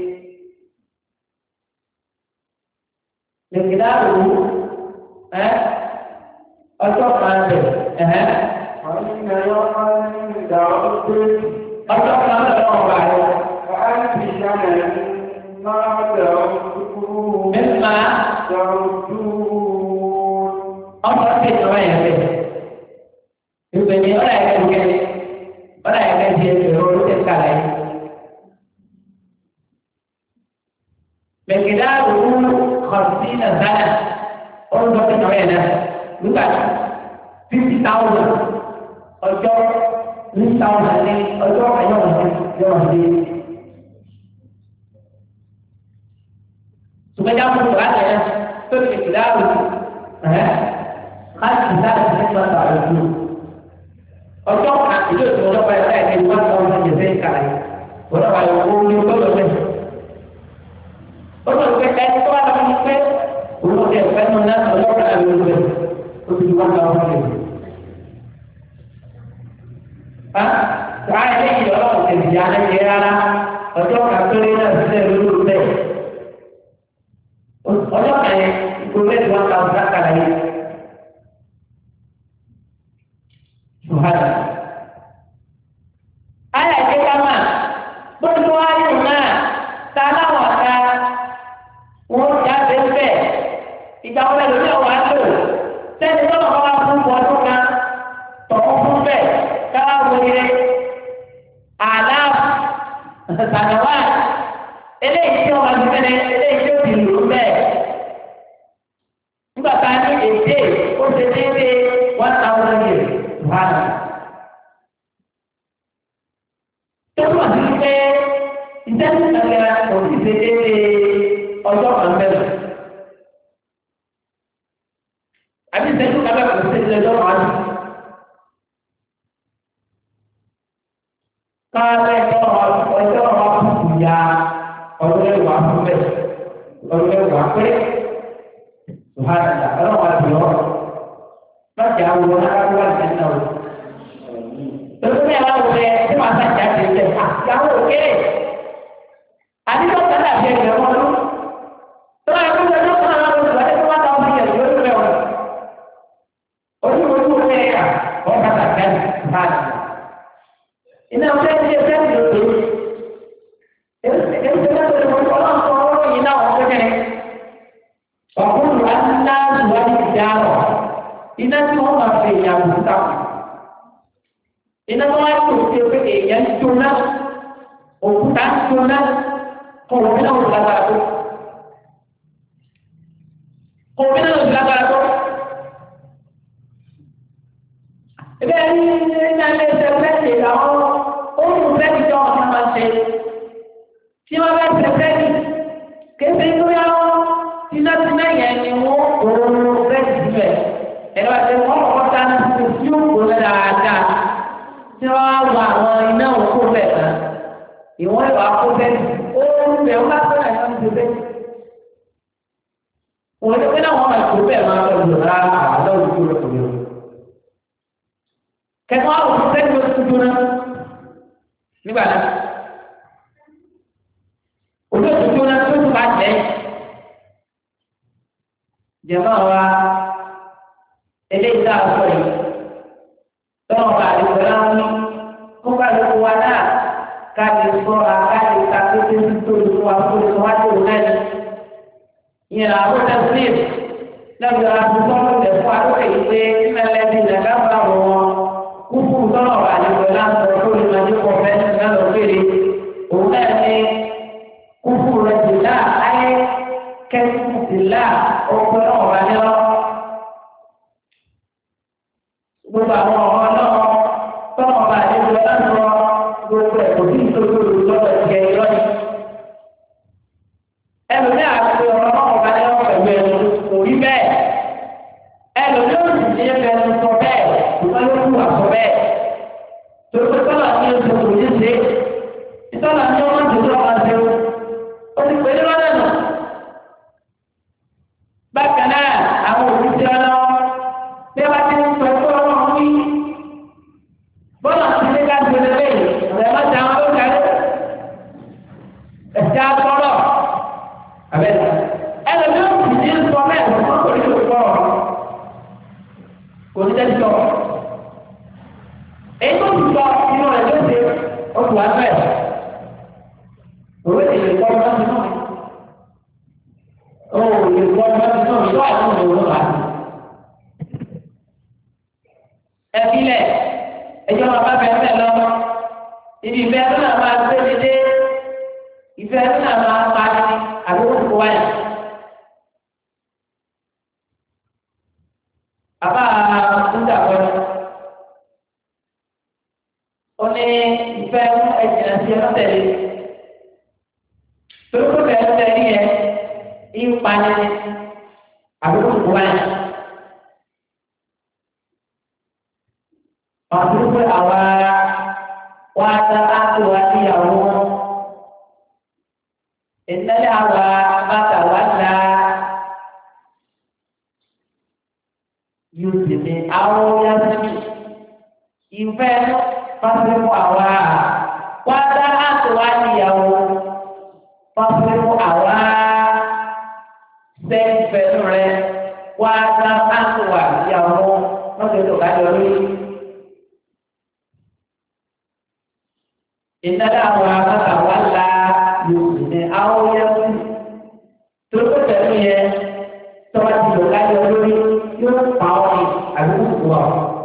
lèkìdáàrú ẹ ọjọ́ kan bẹ̀ ẹ̀hẹ́. وإن يوما عند ربك ọjọ́ kan bẹ̀ lọ́wọ́ bá yẹ. كألف سنة ما تعدون mímá تعدون ọmọ ti tọ́ ẹ̀ bẹ̀. ìgbè ní ọ̀rọ̀ ẹ̀kẹ́ ìgbẹ́ ọ̀rọ̀ ẹ̀kẹ́ ti ẹ̀ bẹ̀rẹ̀ orí tẹ̀ kálá yìí. lèkìdáàrú kọ̀ọ̀tì náà sáyà ọ̀rọ̀ ti tọ́ ẹ̀ náà nígbà fifty thousand ọjọ́ ní thousand ní ọjọ́ ayọ̀wọ̀n yọ̀wọ̀n dé. Sùgbẹ́jà fún ìgbà tẹ̀ tó ti fi dáàbò ẹ̀ láti dáàbò ní ìgbà tó àlùkù. Ọjọ́ kan ìlú ìtumọ̀ ọlọ́pàá ẹ̀ka ẹ̀ka ìwà tó ń bọ̀ jẹ̀fẹ́ ìkàlẹ̀. Wọ́n náà wà lọ kó ní gbọ́dọ̀ bẹ́ẹ̀. Ó lọ pé ẹni tó wà lọ́wọ́ ní pé òun ò tẹ̀ fẹ́ nù náà ọlọ́pàá ẹ̀ka ìwà bẹ́ẹ̀. Ó ti wá lọ́wọ́ bẹ́ẹ̀. Wàá ilé yìí ọlọ́run ti di alẹ́ yẹ rárá ọjọ́ kàkéré náà sílẹ̀ lórí bẹ́ẹ̀. Ọjọ́ kẹ̀yẹ ìgbòho ẹ̀dùn wọn kàwé kákàlà yìí. Ṣùhádà. Ayà ìdí kámà gbogbo ayò náà ta láwọn ọ̀tá wọn jáde bẹ́ẹ̀. Ìgbà wọlé lórí ọ̀wá lò sẹ́ni tó lọ́kọ́ wá fún ọdún kan tọ̀kọ́ fún bẹ́ẹ̀ káwá wọlé àlàf sànàwá eléyìí tí wọn ti fẹlẹ eléyìí tí ó ti lò ó bẹ́ẹ̀ nígbà tá a ní èdè ó ṣe déédéé one thousand years one. tó túmọ̀ sí pé ìtẹ́sí kankan kò sì ṣe déédéé ọjọ́ kan bẹ́ẹ̀. àbí ìtẹ́sí kankan kò sì ṣe déédéé ọjọ́ kan bẹ́ẹ̀. káàlẹ́ ọjọ́ ọ̀rọ̀ kùkù ya ọdún ẹ̀wà fún bẹ́ẹ̀ ọdún ẹ̀wà pé ṣùgbọ́n ọlọ́wà bí ọ́ lọ́jà wo aráwọ̀ àti ẹ̀nà o. Lọ́sọ̀ ní ẹ̀wà wọlé tí wọ́n á sàjà ti tẹ̀ àyàwó òkèrè. Àdìsọ́ kan dàbí ẹgbẹ̀ wọn lọ. Tọ́lá ẹ̀kọ́ ìjọ tó kàn án lọ́sọ̀ wáyé tó wá dáwọn ọmọ ìyẹn lórí rẹ̀ wọn. Ojú ojú ojú ẹ̀yà wọ́n bá sàjà ní báyìí iná ọjọ́ ìdílé sẹ́ẹ̀dì ló dé. Èyí ti náà lè wọ́n ọlọ́run tó ọwọ́ yìí náà wọ́n fẹ́kẹ́. Ọ̀gbọ́n wa ń ná ìwádìí ìjà rọ̀. Iná tí wọ́n máa fi èèyàn wò ta kù. Iná tó wá tó ṣe pé èèyàn jóná. Òkúta jóná. Kọ̀wé náà wò lágbára tó. Kọ̀wé náà wò lágbára tó. Ebe ní ní alẹ́ ẹsẹ̀ fẹ́ẹ̀lì àwọn ohun fẹ́ẹ̀lì tó ọ̀sán máa ṣe. Tí wọ́n bá ṣe fẹ́ẹ̀lì, kéde tó yá wọn, tínátíná yẹn ni wọ́n òun fẹ́ẹ̀lì síbẹ̀. Ẹ̀rọ àti wọ́n kọ́kọ́ ta ní ti tí ó kó dáadáa. Tí wọ́n á wọ àwọn iná òkú bẹ̀ kan. Ìwọ́n ìwà kó fẹ́ẹ̀lì. Ó ń bẹ̀ wọ́n bá fẹ́ràn ìwọ́n ti fẹ́ẹ̀lì. Òun ní pé náà wọ́n máa kó bẹ́ẹ̀ máa lọ lò rárá àlọ́ òkú rẹ̀ kò lè rò kẹfọn àwọn òṣìṣẹ́ ní oṣù tó náà nígbà náà olóòtú tó náà tó tún bá jẹ́ jẹ̀mọ́ wa eléyìí tá a sọ yìí tọ́wọ́n bá lè sọ láwọn ní kó bá lè kó wa náà ká lè sọ́ra ká lè ka pété tó lè kó wa kó lè sọ wá tó náà ní ìyẹn àwọn ọ̀dọ́ sílẹ̀ lẹ́nu àbúkọ́ lè fún akókè yìí pé mẹ́lẹ́bí lẹ́ka bá wọn kúkú tọ́lọ̀ wà nígbà láti ọ̀rọ̀ tó lè máa dé pọ̀ fẹ́ náà lọ péré òun náà ní kúkú rẹ̀ ti là ayé kẹ́kù ti là ọ̀pọ̀ náà wà ní ọ́. gbogbo àwọn ọmọ náà tọ́lọ̀ wà nígbà láti ọ gbogbo ẹ̀ kò sí ìtòkò lọ́wọ́ ìjẹ́ ìlọ́yìn. ẹlòmíà ti ọ̀rọ̀ náà wà ní ọ́ pẹ̀lú ẹ̀rọ kò rí bẹ́ẹ̀ kò ní tẹ́tí sọ. èyí tó ti sọ inú rẹ̀ ló ṣe oṣù wa fẹ́. òwe lè kọ́ ọmọ sí náà. ó lè kọ́ ọmọ sí náà yóò àwọn ọmọ òun wà. ẹ filẹ̀ ẹjọ́ máa bá bẹ̀rẹ̀ bẹ́ẹ̀ lọ. ibi ìfẹ́ tó náà máa gbé mi dé ìfẹ́ tó náà máa pa ni àbúrò kó wáyà. Àbá nígbà kan ó ní ìfẹ́ ẹ̀jìnà sí ẹ̀rọ tẹ̀lé. Torí pé bẹ̀rẹ̀ tẹ̀lé yẹn ń pani àbúrò kó wáyà. Àbúrò pé àwa wá dá ápò wá níyàwó. Ìtẹ́lẹ̀ àwa bàtà wá dá. yóò sì ní àwọn yásíbì ìfẹ́ pàṣẹ fún àwa wá dá àtúwá níyàwó pàṣẹ fún àwa sẹ́ńfẹ̀ẹ́nù rẹ wá dá àtúwá níyàwó lọ́dọ̀ tó kájọ rí. ìtẹ́lẹ̀ àwọn bàtà wá la yóò sì ní àwọn yásíbì tó kó tẹ̀lé yẹn tọ́wọ́ ti lò kájọ lórí yóò pa ọ́ ní àdúgbò wa.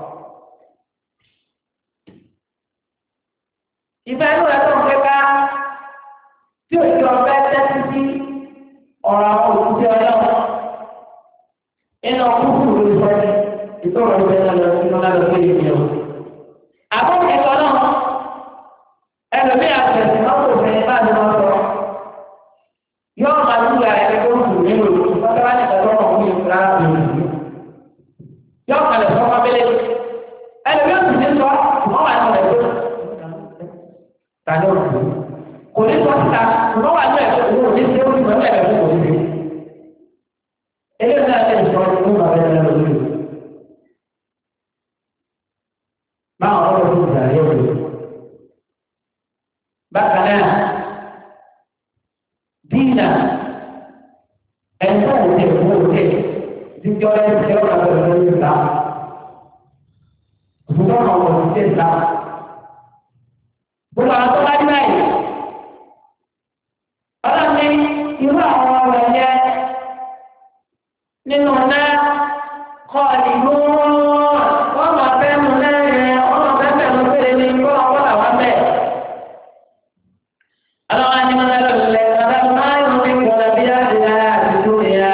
Ìfẹ́ inú rẹ̀ tó ń pẹ́ ká tí òjì ọ̀fẹ́ tẹ́tí sí ọ̀rọ̀ àwọn òṣìṣẹ́ ọlọ́run. Iná kúkú ló sọ ní ìtọ́rọ̀ ìfẹ́ náà lọ sí ọlọ́run lórí ìdí ọ̀. Àbọ̀n ẹ̀kọ́ náà ẹlòmíì àtẹ̀sí náà kò fẹ́ bá ní wọn sọ. Yọ́ọ̀ máa dúró àyẹ̀kẹ́ tó ń sùn nínú ìlú. Wọ́n bá ní ìtọ́jú ọ̀hún ní ìfúra ìlú yọ kalẹ̀ fún ọmọ abẹ́lé ẹni yóò sì ní sọ ṣùgbọ́n wà ní ọ̀rẹ́ tó tàbí òkú kò ní sọ síta ṣùgbọ́n wà ní ẹ̀fọ́ òun ò ní ṣe ó sì mọ̀ ní ẹ̀fọ́ kò ní ṣe eléyìí náà lè sọ ọdún fún bàbá ẹ̀rọ lórí báwọn ọ̀rọ̀ tó gbà yẹ̀ wò bákan náà dínà ẹ̀fọ́ òde òun òde jíjọ ẹsẹ̀ ọ̀rọ̀ àti ọ̀rọ̀ yìí ta. Òṣùwọ̀n àwọn òṣìṣẹ́ ta. Gbogbo àwọn tó bá dí báyìí. Ọlọ́ni irú àwọn ọ̀rọ̀ yẹ nínú náà kọ́ ìlú wọ́n máa fẹ́ nu náà yẹn wọ́n máa fẹ́ fẹ́ nu péré ní kó ọkọ̀ làwọn bẹ̀. Ọlọ́wọ́n á ní wọn lọ́dọ̀ lẹ́ ọ̀dọ́ máa ń rí kọ́lá bí á ti dára àti dúró yá.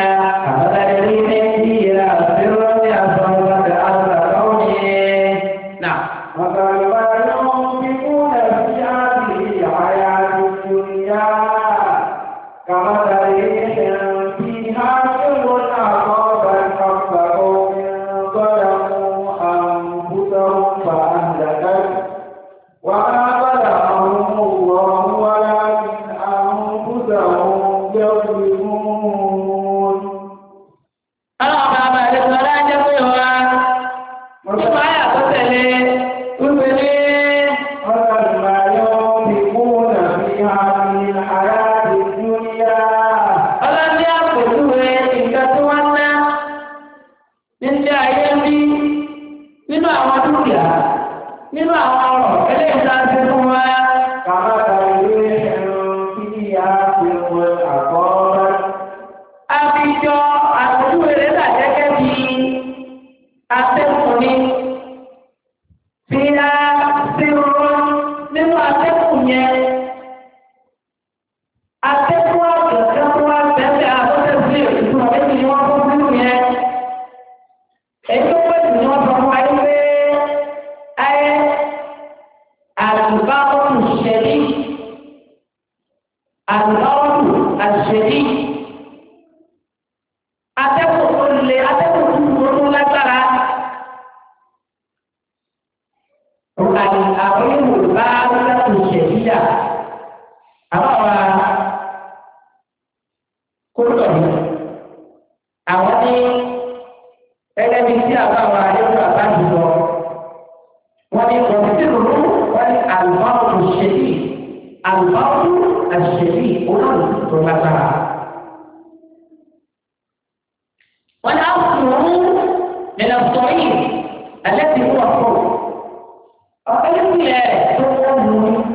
wọ́n ní àwòrán nínú sọ̀yìn alẹ́ ti wọ̀ fún ọ̀pẹ́lẹ́pìlẹ̀ tó wọ́n mú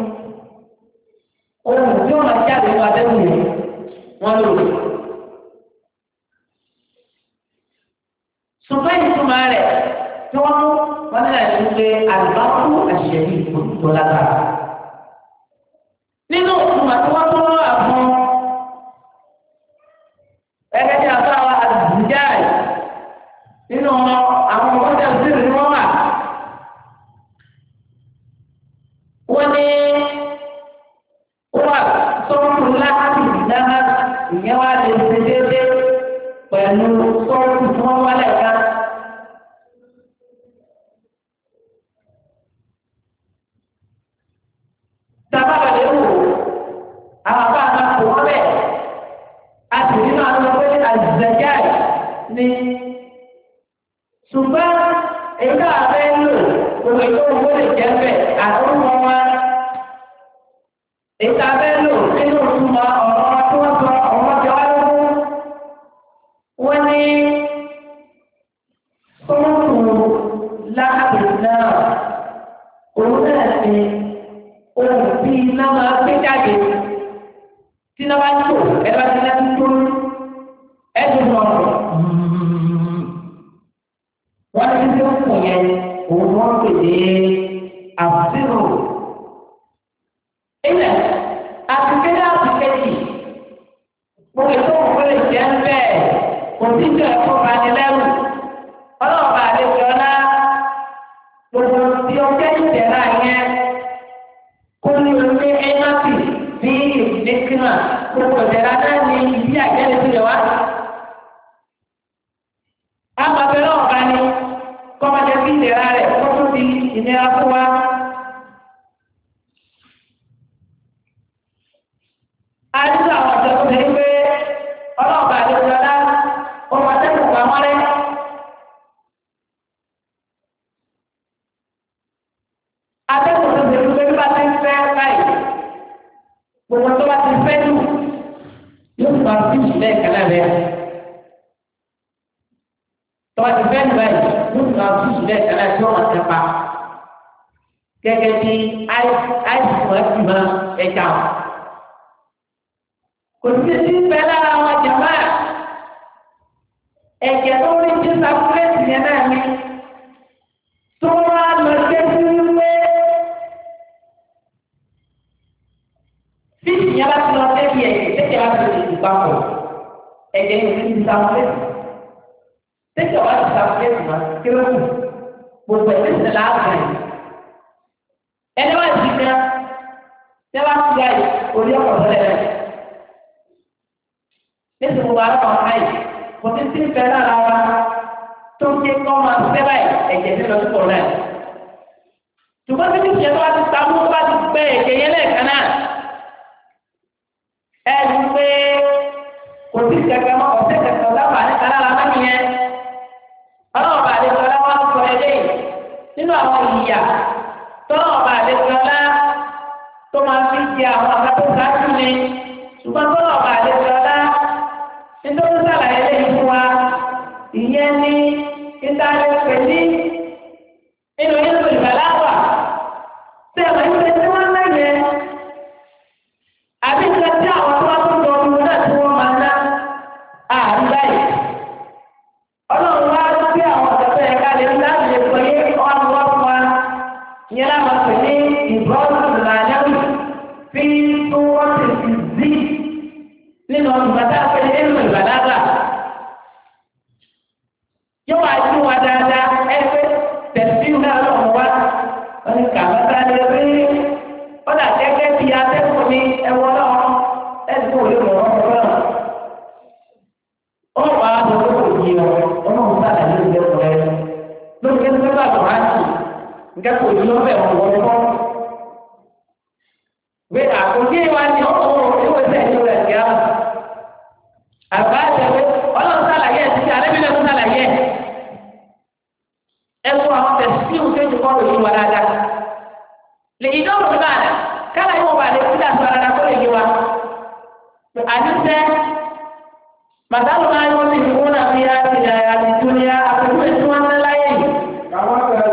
ohun tí wọ́n máa jáde wá lẹ́wọ̀n yìí wọ́n lò. ṣùgbọ́n ìtumọ̀ rẹ̀ tí wọ́n mú wọn ní àyè wípé àlùbáwò àṣẹyìn ìfòtútù lágbára. nínú ìtumọ̀ tí wọ́n tún wọ́n àfún ẹgbẹ́ tí a bá wa àdìjà yìí nínú àwọn ọmọdé òṣèlú ni wọ́n wà. wọ́n ní wọ́n sọ́kùn láti dáná ìyẹn wá lè ṣe déédéé pẹ̀lú sọ́kùn tí wọ́n wálẹ̀ ká. sábàbà lè wò àwọn bá a máa kó wọn bẹ́ẹ̀ a sì nínú àwọn ọmọdé àzẹ̀já ní ṣùgbọ́n èyí náà fẹ́ lò gbogbo ètò owó lè jẹ́ bẹ́ẹ̀ àtúntò wọn èyí tá a fẹ́ lò nínú ìtumọ̀ ọ̀rọ̀ tí wọ́n sọ ọ̀rọ̀ jọ wá lógún wọ́n ní sọ́ọ̀tù láàbì náà òun náà ní ohun tí iná máa gbé jáde tí iná bá tó ẹ bá ti lẹ́nu tó ẹ tó lọ wọ́n ti tó kù yẹn òun wọ́n pè ní àbúrò ilẹ̀ àtìkéde àtìkéjì gbogbo ètò òkú lè jẹ́ bẹ́ẹ̀ kò sí ìjọ ẹ̀kọ́ bá ní lẹ́rù ọlọ́ọ̀bà àlejò ọlá gbogbo tí ó jẹ́ ìjẹ̀rà yẹn kó ní orí ẹ́nàtì ní ìdíkìmà gbogbo ìjẹ̀rà náà ní ìdí àjẹ́lẹ̀ tó lè wá. Àmọ̀bẹ̀rẹ̀ ọ̀bá ni kọ́mọdé sí ìjẹ̀rà rẹ̀ kó tó di ìnira fún wa. àdúgbò àwọn ọ̀dọ́ tó ṣe pé ọlọ́ọ̀bà àdéjọlá ọmọ atẹ́kùn pa wọ́n rẹ́. atẹ́kùn tó ṣe pé bí bá ti ń fẹ́ báyìí gbogbo tó bá ti fẹ́ lù yóò fà fíjì bẹ́ẹ̀ kálá rẹ̀. tó bá ti fẹ́ lù báyìí yóò fà fíjì bẹ́ẹ̀ kálá rẹ̀ tí wọ́n máa tẹ́ pa. gẹ́gẹ́ bí àìsàn ẹ̀sìn máa ẹja wọn kò sí sí bẹ lára wọn jàmbá ẹ̀jẹ̀ tó rí sí sàkúrẹ́sì yẹn náà ni tó wá lọ sí wípé fíìsì yẹn bá ti lọ débi ẹ̀jẹ̀ tẹ́jẹ̀ bá ti lè dùn papọ̀ ẹ̀jẹ̀ yẹn ti sàkúrẹ́sì tẹ́jẹ̀ wá ti sàkúrẹ́sì wọn kérésì gbogbo ẹ̀ tẹ́sí láàbùrẹ̀ ẹni wá ti gan tẹ́wá ti gbà yìí orí ọ̀pọ̀ sọ́lẹ̀ rẹ̀ nítorí gbogbo ara wọn ayé kò tí tí ń fẹ́ lára wa tó ń ké kọ́ máa fẹ́ báyìí ẹ̀jẹ̀ ní lọ sí pọ̀ náà. ṣùgbọ́n tí kìí ṣe tó bá ti ta mú bá ti gbẹ ẹ̀jẹ̀ yẹn lẹ́ẹ̀kan náà. ẹ ní pé kò tí kẹ̀kẹ́ mọ́ ọ̀sẹ̀ kẹ̀kẹ́ ọ̀dáfà ní kalára mẹ́mi yẹn. ọlọ́ọ̀bà àdéjọ́lá wá sọ eléyìí nínú àwọn ìyà tọ́lọ́ọ̀bà àdéjọ́lá tó máa fi jẹ àwọn àgbàdo sáájú ni ṣùgbọ́n tọ́lọ́ọ̀bà àdéjọ́lá nítorí sàlàyé lẹ́yìn fún wa ìyẹn ní ìtàlẹ̀ pẹ̀lú nínú yẹn tó ìbàlá wà tí a máa ń ṣe tí wọ́n lẹ́yẹ àbí ìṣe tí àwọn tó wá tó lọ ọdún náà tí wọ́n máa ná àárín báyìí ọlọ́run wá sí àwọn ọ̀dọ́fẹ́ yẹn ká lè ń láti lè pè é ọ̀run wá fún wa ìyẹn láwọn pè ní ìbọ́sùn làyẹ̀wò fi tó wọ́n ti fi zí nínú ọdún bàtà pé nínú ìbàlágà yóò wá sí wa dáadáa ẹgbẹ́ tẹ̀sí náà lọ́wọ́ wá wọ́n ní kàbátà lè rí ọ̀dà gẹ́gẹ́ bí atẹ́kùn ní ẹwọ́ náà ẹ̀sìn kò lè mọ̀ ọ́ náà. ó wà á lọ kó yí ọ ọlọ́run sáà lè lè kọ́ ẹ lórí kí ẹgbẹ́ bá lọ́ wá sí nǹkan kò yí ọ bẹ́ẹ̀ wọ́n wọ́n kọ́. gbé àkókè wa ni ọ̀pọ̀ ìwé sẹ́yìn rẹ̀ kí á àgbà àtẹwé ọlọ́run sàlàyé ẹ̀ títí alẹ́ bílẹ̀ fún sàlàyé ẹ̀ ẹ fún àwọn tẹ̀sí ìhùn tó ti kọ́rọ̀ yìí wà dáadáa lè yí dọ́rùn ní báyìí kálá yóò wà lè kúlẹ̀ àti ọ̀rọ̀ kó lè yé wa àdúsẹ́ màdàlù náà yóò ti fún náà fi àti àti dúnìá àpèjúwe tí wọ́n ń láyé yìí. كمثل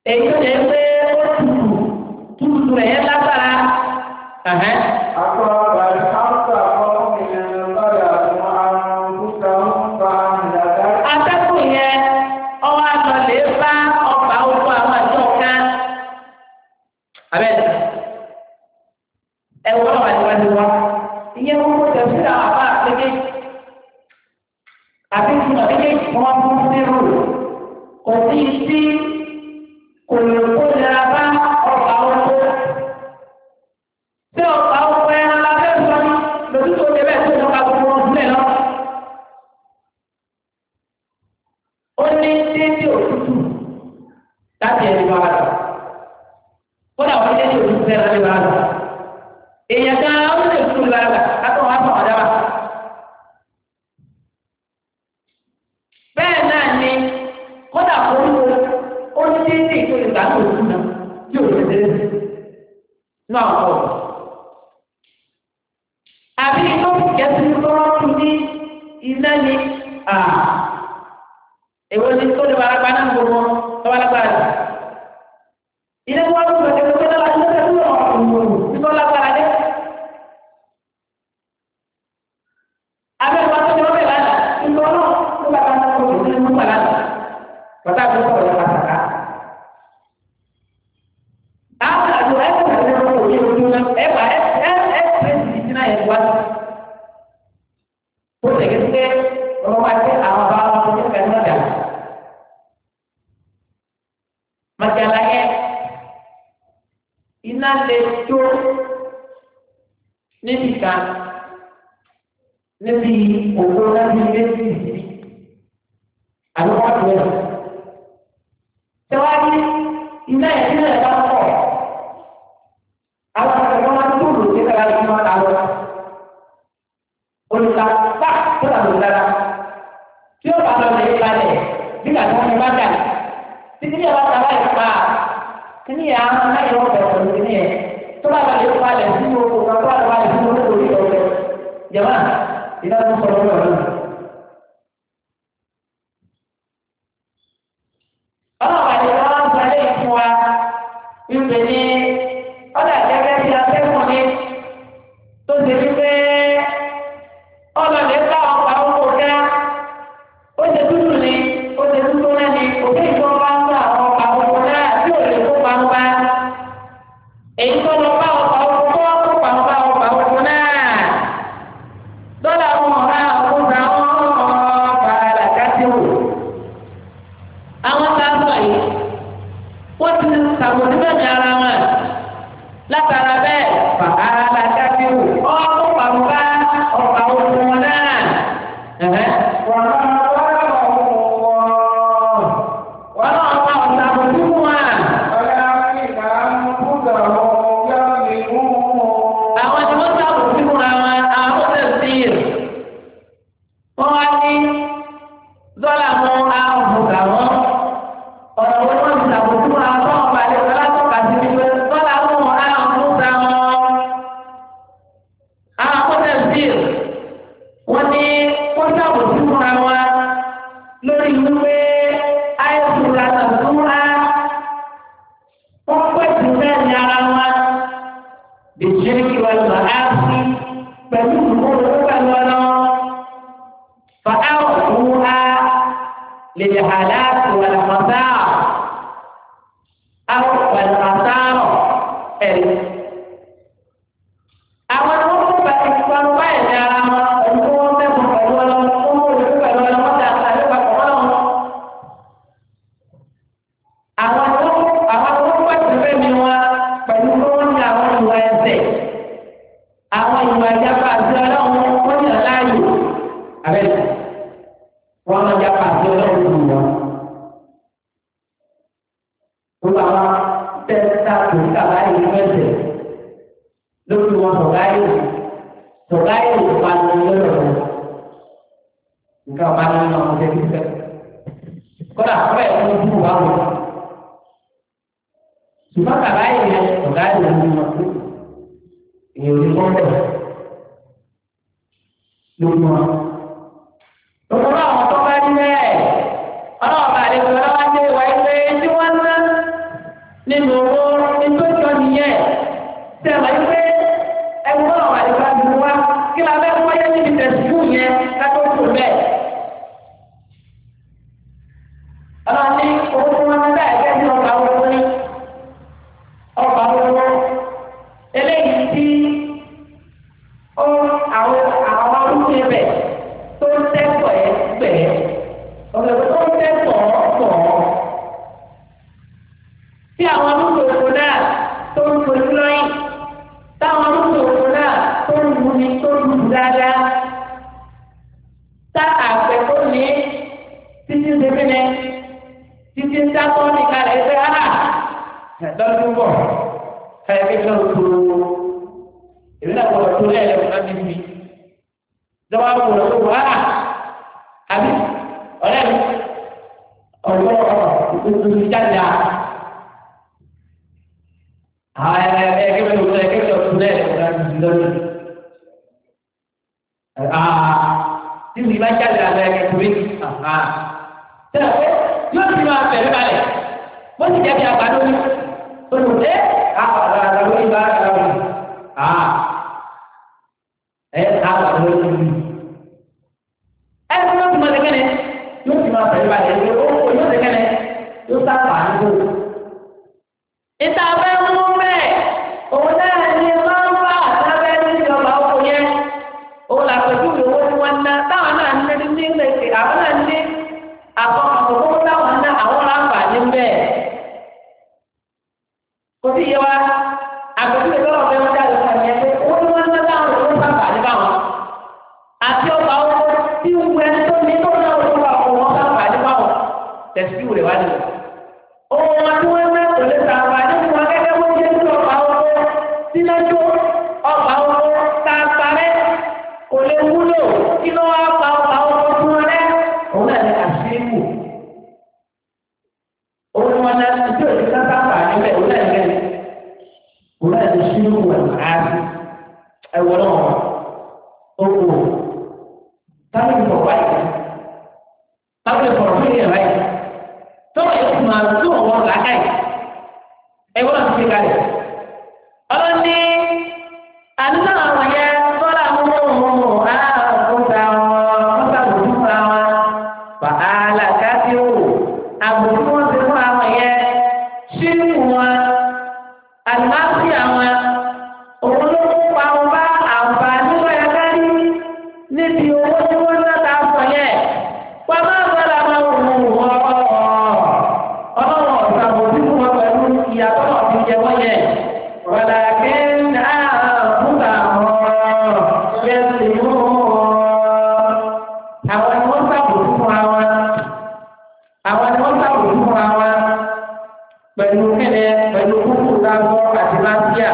èyí tó jẹ́ pé ó tutù tutù rẹ̀ yẹn lágbára. Ẹ̀hẹ́n. أصاب الحق قوم ظلموا أنفسهم فأهلكت atẹ́kùn yẹn ọwọ́ àtọ̀lé bá ọgbà oko àwọn àjọ kan. abẹ́rẹ́ ẹ wọ́n wà níwájú wa ìyẹn wọ́n kó tẹ̀sí àwọn àbá àtẹ́kẹ́ àbí ìtumọ̀ méjèèjì kí wọ́n fún sírù kò sí sí kò lè kó nira bá ọgbà oko. tí ọgbà oko ẹran la fẹ́ sọ ní lójú tó dé bẹ́ẹ̀ tó ń ka gbogbo wọn sílẹ̀ lọ. ó ní déédé òtútù láti ẹni bá wà lọ. kódà wọ́n déédé òtútù bẹ́ẹ̀ láti bá wà lọ. èèyàn kan ó lè tún un lára látọ̀ wá fún ọ̀dá wa. bẹ́ẹ̀ náà ni kódà kórìkò ó ní déédé ìtòlè gbà tó òtútù náà tí ò lè dé náà pọ̀. àbí inú kẹsì tó wọ́n tún ní iná ni èwo ni tó lè wà lápá náà gbogbo tó wà lápá rẹ̀. ilé wọn ló sọ kékeré tó lọ́la tó lọ́la tó lọ́la ọ̀hún ní tó lápá rẹ̀. abẹ́rẹ́ wa tó lè wọ́n bẹ̀ lánàá nígbà wọn náà tó bá bá tó lè ní mú pàlà. bàtà àti sọ̀rọ̀ yẹn pàtàkì. àwọn àjọ ẹ̀ kò tẹ̀lé wọn kò yé ojú náà ẹ̀ bá ẹ̀ ẹ̀ ẹ̀ pèsè ìdínà yẹn wá. ó lè ké ọmọ wa ti àwọn bá wọn tó kẹ́ ẹ̀ náà masalahnya iná lè tó níbi kan níbi òkú láti méjì àwọn ọ̀dọ́ ẹ̀. Tẹ́wájú iná yẹn nílẹ̀ bá pọ̀. Àwọn akẹ́kọ̀ọ́ máa ń tó lò sí kára tí wọ́n ta lọ. Olùkà bá tó lọ dára. Tí ó bá lọ lè balẹ̀ bí kàtà wọn bá dà títí yàrá tàbá yìí pa kíní yà á máa yọ ọbẹ̀ pẹ̀lú kíní yẹn tó bá balẹ̀ ó balẹ̀ sínú oko kan tó bá balẹ̀ sínú oko yìí ọbẹ̀ jẹ̀má ìdá tó sọ̀rọ̀ lọ́wọ́ náà. ọlọ́wọ́ àti ọlọ́wọ́ ń sọ ilé ìfún wa wípé ní ọ̀dà gẹ́gẹ́ bí atẹ́kùn ní tó ṣe wípé ọlọ́lẹ̀ bá ọkọ̀ oko ká ó ṣe dúdú ni ó ṣe dúdú náà ni òkè ìjọba bá ń gbà àwọn ọkọ̀ oko náà tí ò lè kó pampa èyí tó lọ bá ọkọ̀ oko tó kó pampa ọkọ̀ oko náà dọ́là wọn ọ̀rá ọkùnrin àwọn ọ̀pá làkàtìwò àwọn tá a sọ yìí wọ́n ti sàbòsí bẹ́ẹ̀ ní ara wọn látara bẹ́ẹ̀ fàá làkàtìwò ọkọ̀ pampa ọkọ̀ oko náà. Ẹ̀hẹ́. وما ظلمهم الله Wọ́n náà pa ọ̀sà àbòsí fún wa. ولكن أنفسهم يظلمون àwọn tí wọ́n sábò sí fúnra wọn àwọn tó tẹ̀sí rẹ̀ wọ́n wá ní dọ́là mú àwọn bùkà wọn ọ̀nà wo ni wọ́n ti sábò sí fúnra wọn fún ọba àlejò alátọ́ka sí wípé dọ́là mú àwọn bùkà wọn àwọn tó tẹ̀sí rẹ̀ wọ́n ní wọ́n sábò sí fúnra wọn lórí wípé àìsùn làtà súnra wọ́n pèsè bẹ́ẹ̀ ní ara wọn. بالشرك والمعاصي فمنهم فلولا فأوحوها للهلاك والخسارة أو والخسارة àwọn tó kó bá ìfọwọ́ báyìí ní ara wọn ẹni tó wọ́n fẹ́ fún pẹ̀lú ọlọ́run tó ń wọlé pẹ̀lú ọlọ́run wọ́n dà sáré papọ̀ mọ́ wọn. àwọn tó àwọn tó pàṣẹ fẹ́mi wọn pẹ̀lú pé wọ́n ní àwọn ìwà ẹsẹ̀ àwọn ìwà ìjábá àti ọlọ́run wọ́n yàn láàyò abẹ́rẹ́ wọ́n máa jábá àti ọlọ́run fún wọn. gbogbo àwọn tẹ́tà tó ń kàbá yìí ní ẹsẹ̀ lórí wọn sọ̀gáyò sọ̀gáyò ìpanu lọ́rọ̀ wọn. nǹkan ọba ní ọmọ ọmọdé bí fẹ́. kódà kọ́ ẹ̀ fún ojú wa wọ̀ ṣùgbọ́n kàbá yìí yẹn ọ̀gá yìí ló ń lọ sí èyí ò ní kọ́ bẹ̀rẹ̀ lórí wọn. Gbogbo àwọn tó bá ní bẹ́ẹ̀ ọlọ́wọ́ bá lè gbọ́dọ̀ wá dé ìwà ìwé tí wọ́n ná ọlọ́run ní owó tí wọ́n ń dá ẹgbẹ́ ní ọgbà owó ní ọgbà owó eléyìí tí ó àwọn àwọn arúgbó ẹbẹ̀ tó ń tẹ́kọ̀ọ́ ẹ̀ gbẹ̀ ọ̀gbẹ̀ tó ń tẹ́kọ̀ọ́ pọ̀ tí àwọn arúgbó òkú náà tó ń fojú lọ́yìn táwọn arúgbó òkú náà tó ń wù ní tó ń wù dáadáa tá àgbẹ̀ tó ní títí ń ṣe ní títí ń dákọ́ ní kalẹ̀ ẹgbẹ́ ara lọ́dún bọ̀ káyọ̀ kékeré tó èmi náà wọ̀ tó lẹ́yìn lẹ́kọ̀ọ́ náà níbi lọ́wọ́ àwọn ọ̀rọ̀ tó wà á àbí ọ̀rẹ́ mi ọ̀rọ̀ òtún jáde à àwọn ẹgbẹ́ ẹgbẹ́ tó lẹ́yìn kékeré tó lẹ́yìn lẹ́kọ̀ọ́ náà níbi lọ́dún tí mi bá jáde àlọ́ ẹgbẹ́ tó rí tẹ́lẹ̀ pé yóò ti máa fẹ̀rẹ̀ balẹ̀ bó ti jẹ́ bí àgbàdo ní olùdé àpàdà àgbàdo ní bá àgbàdo ní ẹ àgbàdo ní ìlú ẹ tí wọ́n ti máa tẹ́kẹ́lẹ́ yóò ti máa fẹ̀rẹ̀ balẹ̀ ẹ ó yóò tẹ́kẹ́lẹ́ yóò sábà nígbò. ìta abẹ́ mú bẹ́ẹ̀ òun náà ní máa ń bá àtàbẹ́ ní ìjọba oko yẹn òun làpẹ̀jù owó tí wọ́n ná táwọn náà ní ní ilé àwọn náà ní àbọ̀ àkókò táwọn ná àwọn láǹfààní bẹ́ẹ̀. kò sí yẹ wa àgbẹ̀tí lè lọ́wọ́ bẹ́ẹ̀ wọ́n jáde fún ẹ̀yẹ pé owó tí wọ́n ná táwọn ló ń sáǹfààní báwọn. àti ọgbà owó tí ń wẹ tó ní tó náà wọ́n wà fún wọn sáǹfààní báwọn. tẹ̀sí rẹ̀ wá nìyẹn. owó wọn tí wọ́n ná kò lè sáǹfààní fún wọn gẹ́gẹ́ bó ṣe ń ọgbà owó sínájú ọgbà owó tá a parẹ́ kò lè wúlò kí ló wá pa ọgbà owó fún wọn rẹ́ òun náà ní àṣírí kù òun wọn náà tí o ti ká sáfà níbẹ̀ òun náà ní òun náà ní ṣírí kù ẹ̀ máa rí ẹ̀wọ̀ náà ó kù táwọn ìfọ̀ wáyé táwọn ìfọ̀ fún ìyẹn wáyé tọ́wọ́ yóò fún wa tó wọ́n làákà yìí ẹ̀wọ́n náà ti fi kalẹ̀ ọlọ́ni àdúgbò àwọn yẹn tọ́lá mú àkókò àwọn mọ́tàbùrù fún àwọn wàhálà káfíò àbùrù wọn ti fún àwọn yẹn ṣírù wọn àlùmáàfì àwọn òun ló kó pa wọn bá àǹfààní lọ́yà kárí níbi owó tí wọ́n ná ta fọ yẹn wọ́n máa ń bọ́lá máa wù wọ́n ọlọ́wọ́ ọ̀sàbòsí fún wọn pẹ̀lú ìyàtọ̀ náà fi jẹ wọ́n yẹn wọ́lá kí ń dá àbúrò àwọn yẹn mú àwọn ni wọ́n sàbòsí fún àwọn àwọn ni wọ́n sàbòsí fún àwọn pẹ̀lú kẹ́lẹ́ pẹ̀lú kúkú sáfọ́ àti máṣíà.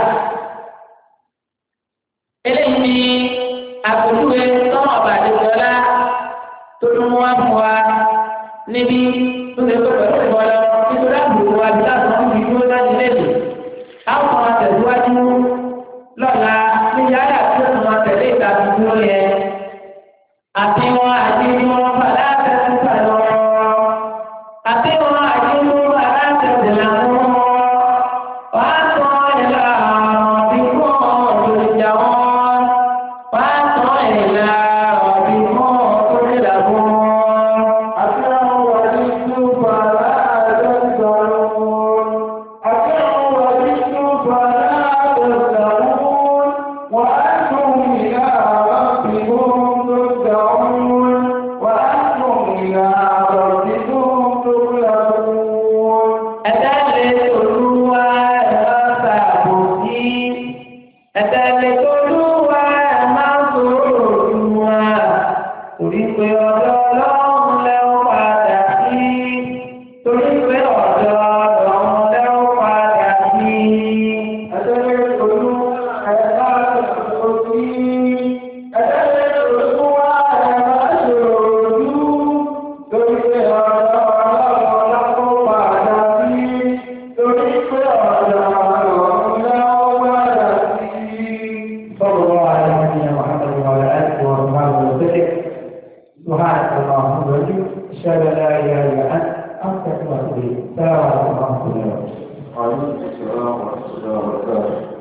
eléyìí ni àpèjúwe tọ́mọ̀ bàdéjọ́lá tó tún wá fún wa níbi tó ṣe pé pẹ̀lú ìbọ̀lọ́ nítorí àbùkù wa bí láti wọ́n fi dúró láti lẹ́nu. àwọn ọmọ tẹ̀síwájú lọ́la ní yàrá tí ó tún máa tẹ̀lé ìta tuntun yẹn. àti wọn àti wọn fàlà tẹ̀sí fàlọ́. àti wọn àti wọn fàlà tẹ̀sí làwọn. wàá sọ ìlà ọ̀bí fún olùjà wọn. wàá sọ ìlà ọ̀bí fún olùjà wọn. àti àwọn wàlí tó bàrà àjọsọ̀rọ̀ àti àwọn wàlí tó bàrà àjọsọ̀rọ̀ wà á tún ìlà àbábìkún tó dàrún wà á tún ìlà àbábìkún tó làbún. Ẹ̀dálẹ̀ olúwa ẹ̀rọ ṣàbòsí. Ẹ̀dálẹ̀ olúwa ẹ̀ máa ń sọ̀rọ̀ olúwa. Torí pé ọ̀dọ̀ ọlọ́run lẹ́wọ́ padà sí. Torí pé ọ̀dọ̀ ọlọ́run lẹ́wọ́ padà sí. Ẹ̀dẹ́lẹ̀ olú ẹ̀dá òsì. Ẹ̀dẹ́lẹ̀ olúwa ẹ̀dá ṣòro lórí pé ọ̀dọ̀ ọlọ́run lápò padà sí. Lórí pé ọ̀dọ̀ ọlọ́run lápò padà sí. صلى الله على نبينا محمد وعلى آله وصحبه وسلم. سبحانك اللهم وبحمدك أشهد أن لا إله إلا أنت أستغفرك وأتوب إليك. السلام عليكم ورحمة الله وبركاته. وعليكم السلام ورحمة الله وبركاته.